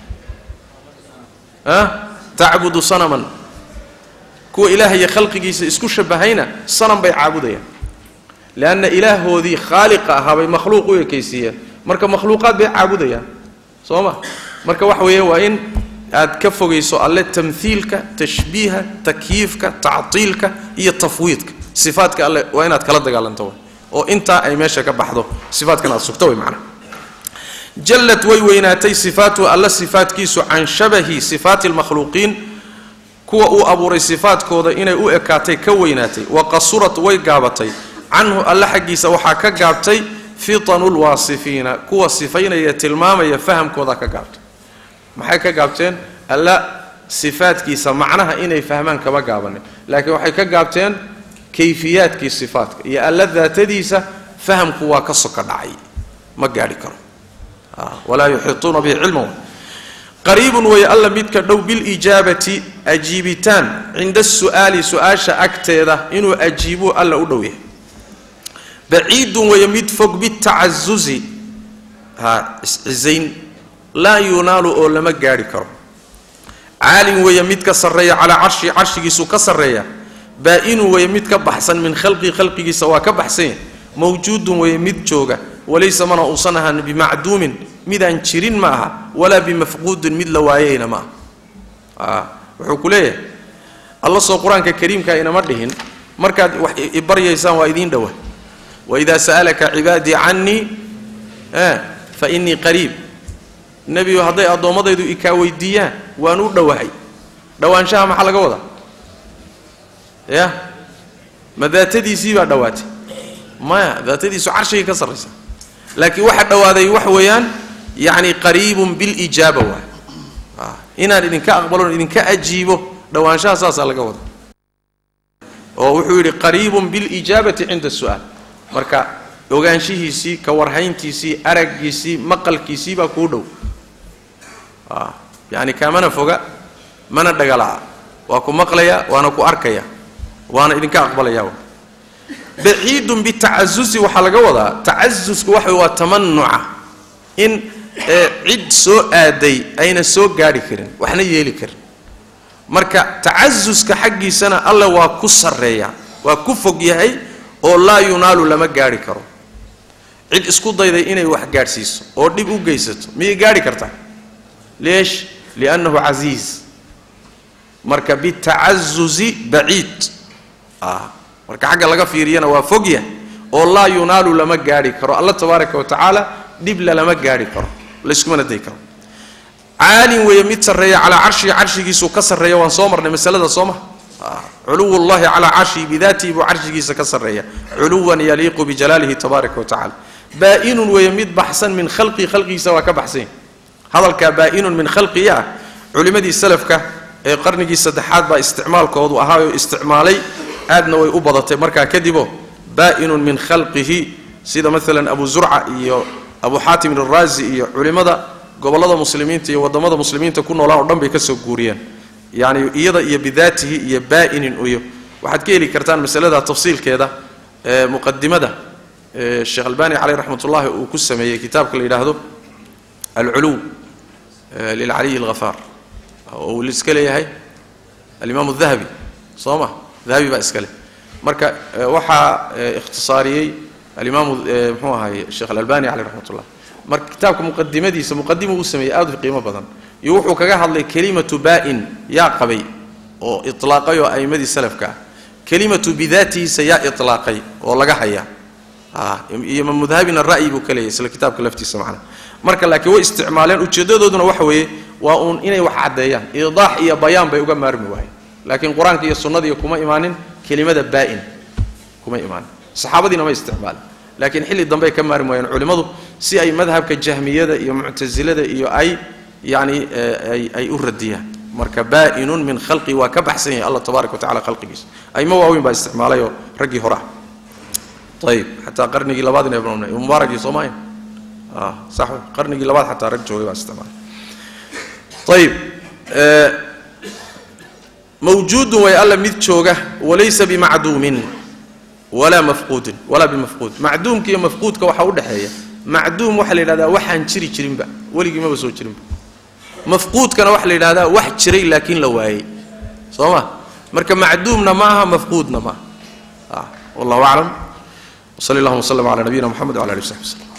a tacbudu sanaman kuwa ilaahaya khalqigiisa isku shabbahayna sanam bay caabudayaan leanna ilaahoodii khaaliqa ahaa bay makhluuq u ekaysiiyeen marka makhluuqaad bay caabudayaan soo ma marka waxa weeye waa in aad ka fogayso alle tamhiilka tashbiiha takyiifka tactiilka iyo tafwiidka sifaadka alle waa inaad kala dagaalanto way oo intaa ay meesha ka baxdo sifaadkan aad sugto way macnaha jallad way weynaatay sifaatu alla sifaatkiisu can shabahi sifaati lmakhluuqiin kuwa uu abuuray sifaadkooda inay u ekaatay ka weynaatay wa qasurat way gaabatay canhu alle xaggiisa waxaa ka gaabtay fitanu lwaasifiina kuwa sifaynaya tilmaamaya fahamkooda ka gaabtay maxay ka gaabteen alla sifaadkiisa macnaha inay fahmaan kama gaabanin laakiin waxay ka gaabteen kayfiyaadkii sifaadka iyo alla daatadiisa fahamku waa ka soka dhacay ma gaadhi karo walaa yuxiituuna bihi cilman qariibun way alla midka dhow bilijaabati ajiibitaan cinda su'aali su-aasha agteeda inuu ajiibuu alla u dhow yahay baciidun weeye mid fog bitacazuzi ha iscizayn laa yunaalu oo lama gaadhi karo caalin weeye mid ka sarreeya calaa carshi carshigiisu ka sarreeya baa-inun weeye mid ka baxsan min khalqii khalqigiisa waa ka baxsanya mawjuudun weeye mid jooga walaysa mana uusan ahaan bimacduumin midaan jirin ma aha walaa bimafquudin mid la waayeyna ma aha wuxuu ku leeyahay alla soo qur-aanka kariimka inama dhihin markaad wax ibaryaysaan waa idiin dhowa waidaa sa'alaka cibaadii cannii fa innii qariib nebigu hadday addoommadaydu ikaa weydiiyaan waan u dhowahay dhowaanshaha maxaa laga wadaa ya ma daatadiisii baa dhowaatay maya daatadiisu carshigay ka sarraysa laakiin waxa dhowaaday waxa weeyaan yacni qariibun bilijaaba waay inaan idinka aqbalon idinka ajiibo dhowaanshaha saasaa laga wadaa oo wuxuu yidhi qariibun bilijaabati cinda su'aal marka ogaanshihiisii ka warhayntiisii araggiisii maqalkiisii baa kuu dhow yacni kaamana foga mana dhagala'a waa ku maqlaya waana ku arkaya waana idinka aqbalaya baciidun bitacazusi waxaa laga wadaa tacazusku waxa waa tamanuca in cid soo aaday ayna soo gaadhi karin waxna yeeli karin marka tacazuska xaggiisana alle waa ku sarreeya waa ku fog yahay oo laa yunaalu lama gaadhi karo cid isku dayday inay wax gaadhsiiso oo dhib u geysato miyay gaadhi kartaa leesh liannahu casiiz marka bitacazuzi baciid marka xagga laga fiiriyana waa fogya oo laa yunaalu lama gaadhi karo alla tabaaraka wa tacaala dhibla lama gaadhi karo layskumana day karo caalin weeye mid sarreeya calaa carshihi carshigiisuu ka sarreeya waan soo marnay masalada soo ma culuw llahi calaa carshihi bidaatihi buu carshigiisa ka sarreeya culuwan yaliiqu bijalaalihi tabaaraka wa tacala baa-inun weeye mid baxsan min khalqii khalqigiisa waa ka baxsanya hadalkaa baa-inun min khalqii ah culimmadii salafka ee qarnigii saddexaad baa isticmaalkoodu ahaayoo isticmaalay aadna way u badatay markaa kadiboo baa-inun min khalqihi sida maalan abu zurca iyo abu xaatim iraazi iyo culimmada gobollada muslimiinta iyo wadamada muslimiinta ku noolaan o dhan bay ka soo guuriyeen yacni iyada iyo bidaatihi iyo baa-inin iyo waxaad ka heli kartaan masalada tafsiilkeeda ee muqadimada sheekh albani caleyh raxmat ullahi uu ku sameeyey kitaabka la yidhaahdo alculuw lilcaliyi alghafaar oo uu iska leeyahay alimaam dahabi soo ma dahabi baa iska leh marka waxaa ikhtisaariyey alimaamu mxuu ahaye sheekh alalbani caleyh raxmat ullah marka kitaabka muqadimadiisa muqadima uu sameeyey aad u qiimo badan iyo wuxuu kaga hadlay kelimatu baa-in yaa qabay oo itlaaqay oo a'imadii salafka ah kelimatu bidaatihiisa yaa itlaaqay oo laga hayaa iyo mudhabina ra'yi buu ka leeyahy isla kitaabka laftiisa macna marka laakiin way isticmaaleen ujeedadooduna waxa weeye waa uun inay wax caddeeyaan idaax iyo bayaan bay uga maarmi waayeen laakiin qur-aanka iyo sunnadiiyo kuma imaanin kelimada baa-in kuma imaanin saxaabadiina ma isticmaalin laakiin xilli dambey ka maarmi waayeen culimmadu si ay madhabka jahmiyada iyo muctasilada iyo ay yacni ay u radiyaan marka baa-inun min khalqi waa ka baxsan yahay allah tabaaraka wa tacala khalqigiisa aymo waaweyn baa isticmaalayoo raggii hore ah ayib xataa qarnigii labaadina mubaaragii soomaalia sax qarnigii labaad xataa rag joogay baa isticmaalay ayib mawjuudun way alla mid jooga walaysa bimacduumin walaa mafquudin walaa bimafquud macduumka iyo mafquudka waxaa u dhexeeya macduum waxaa la yidhahdaa waxaan jiri jirinba weligii maba soo jirinba mafquudkana waxaa la yidhahdaa wax jiray laakiin la waayey soo ma marka macduumna ma aha mafquudna ma aha wallahu aclam wsali allahuma wslm cala nabiyina mxamed wala ali w saxbi wslm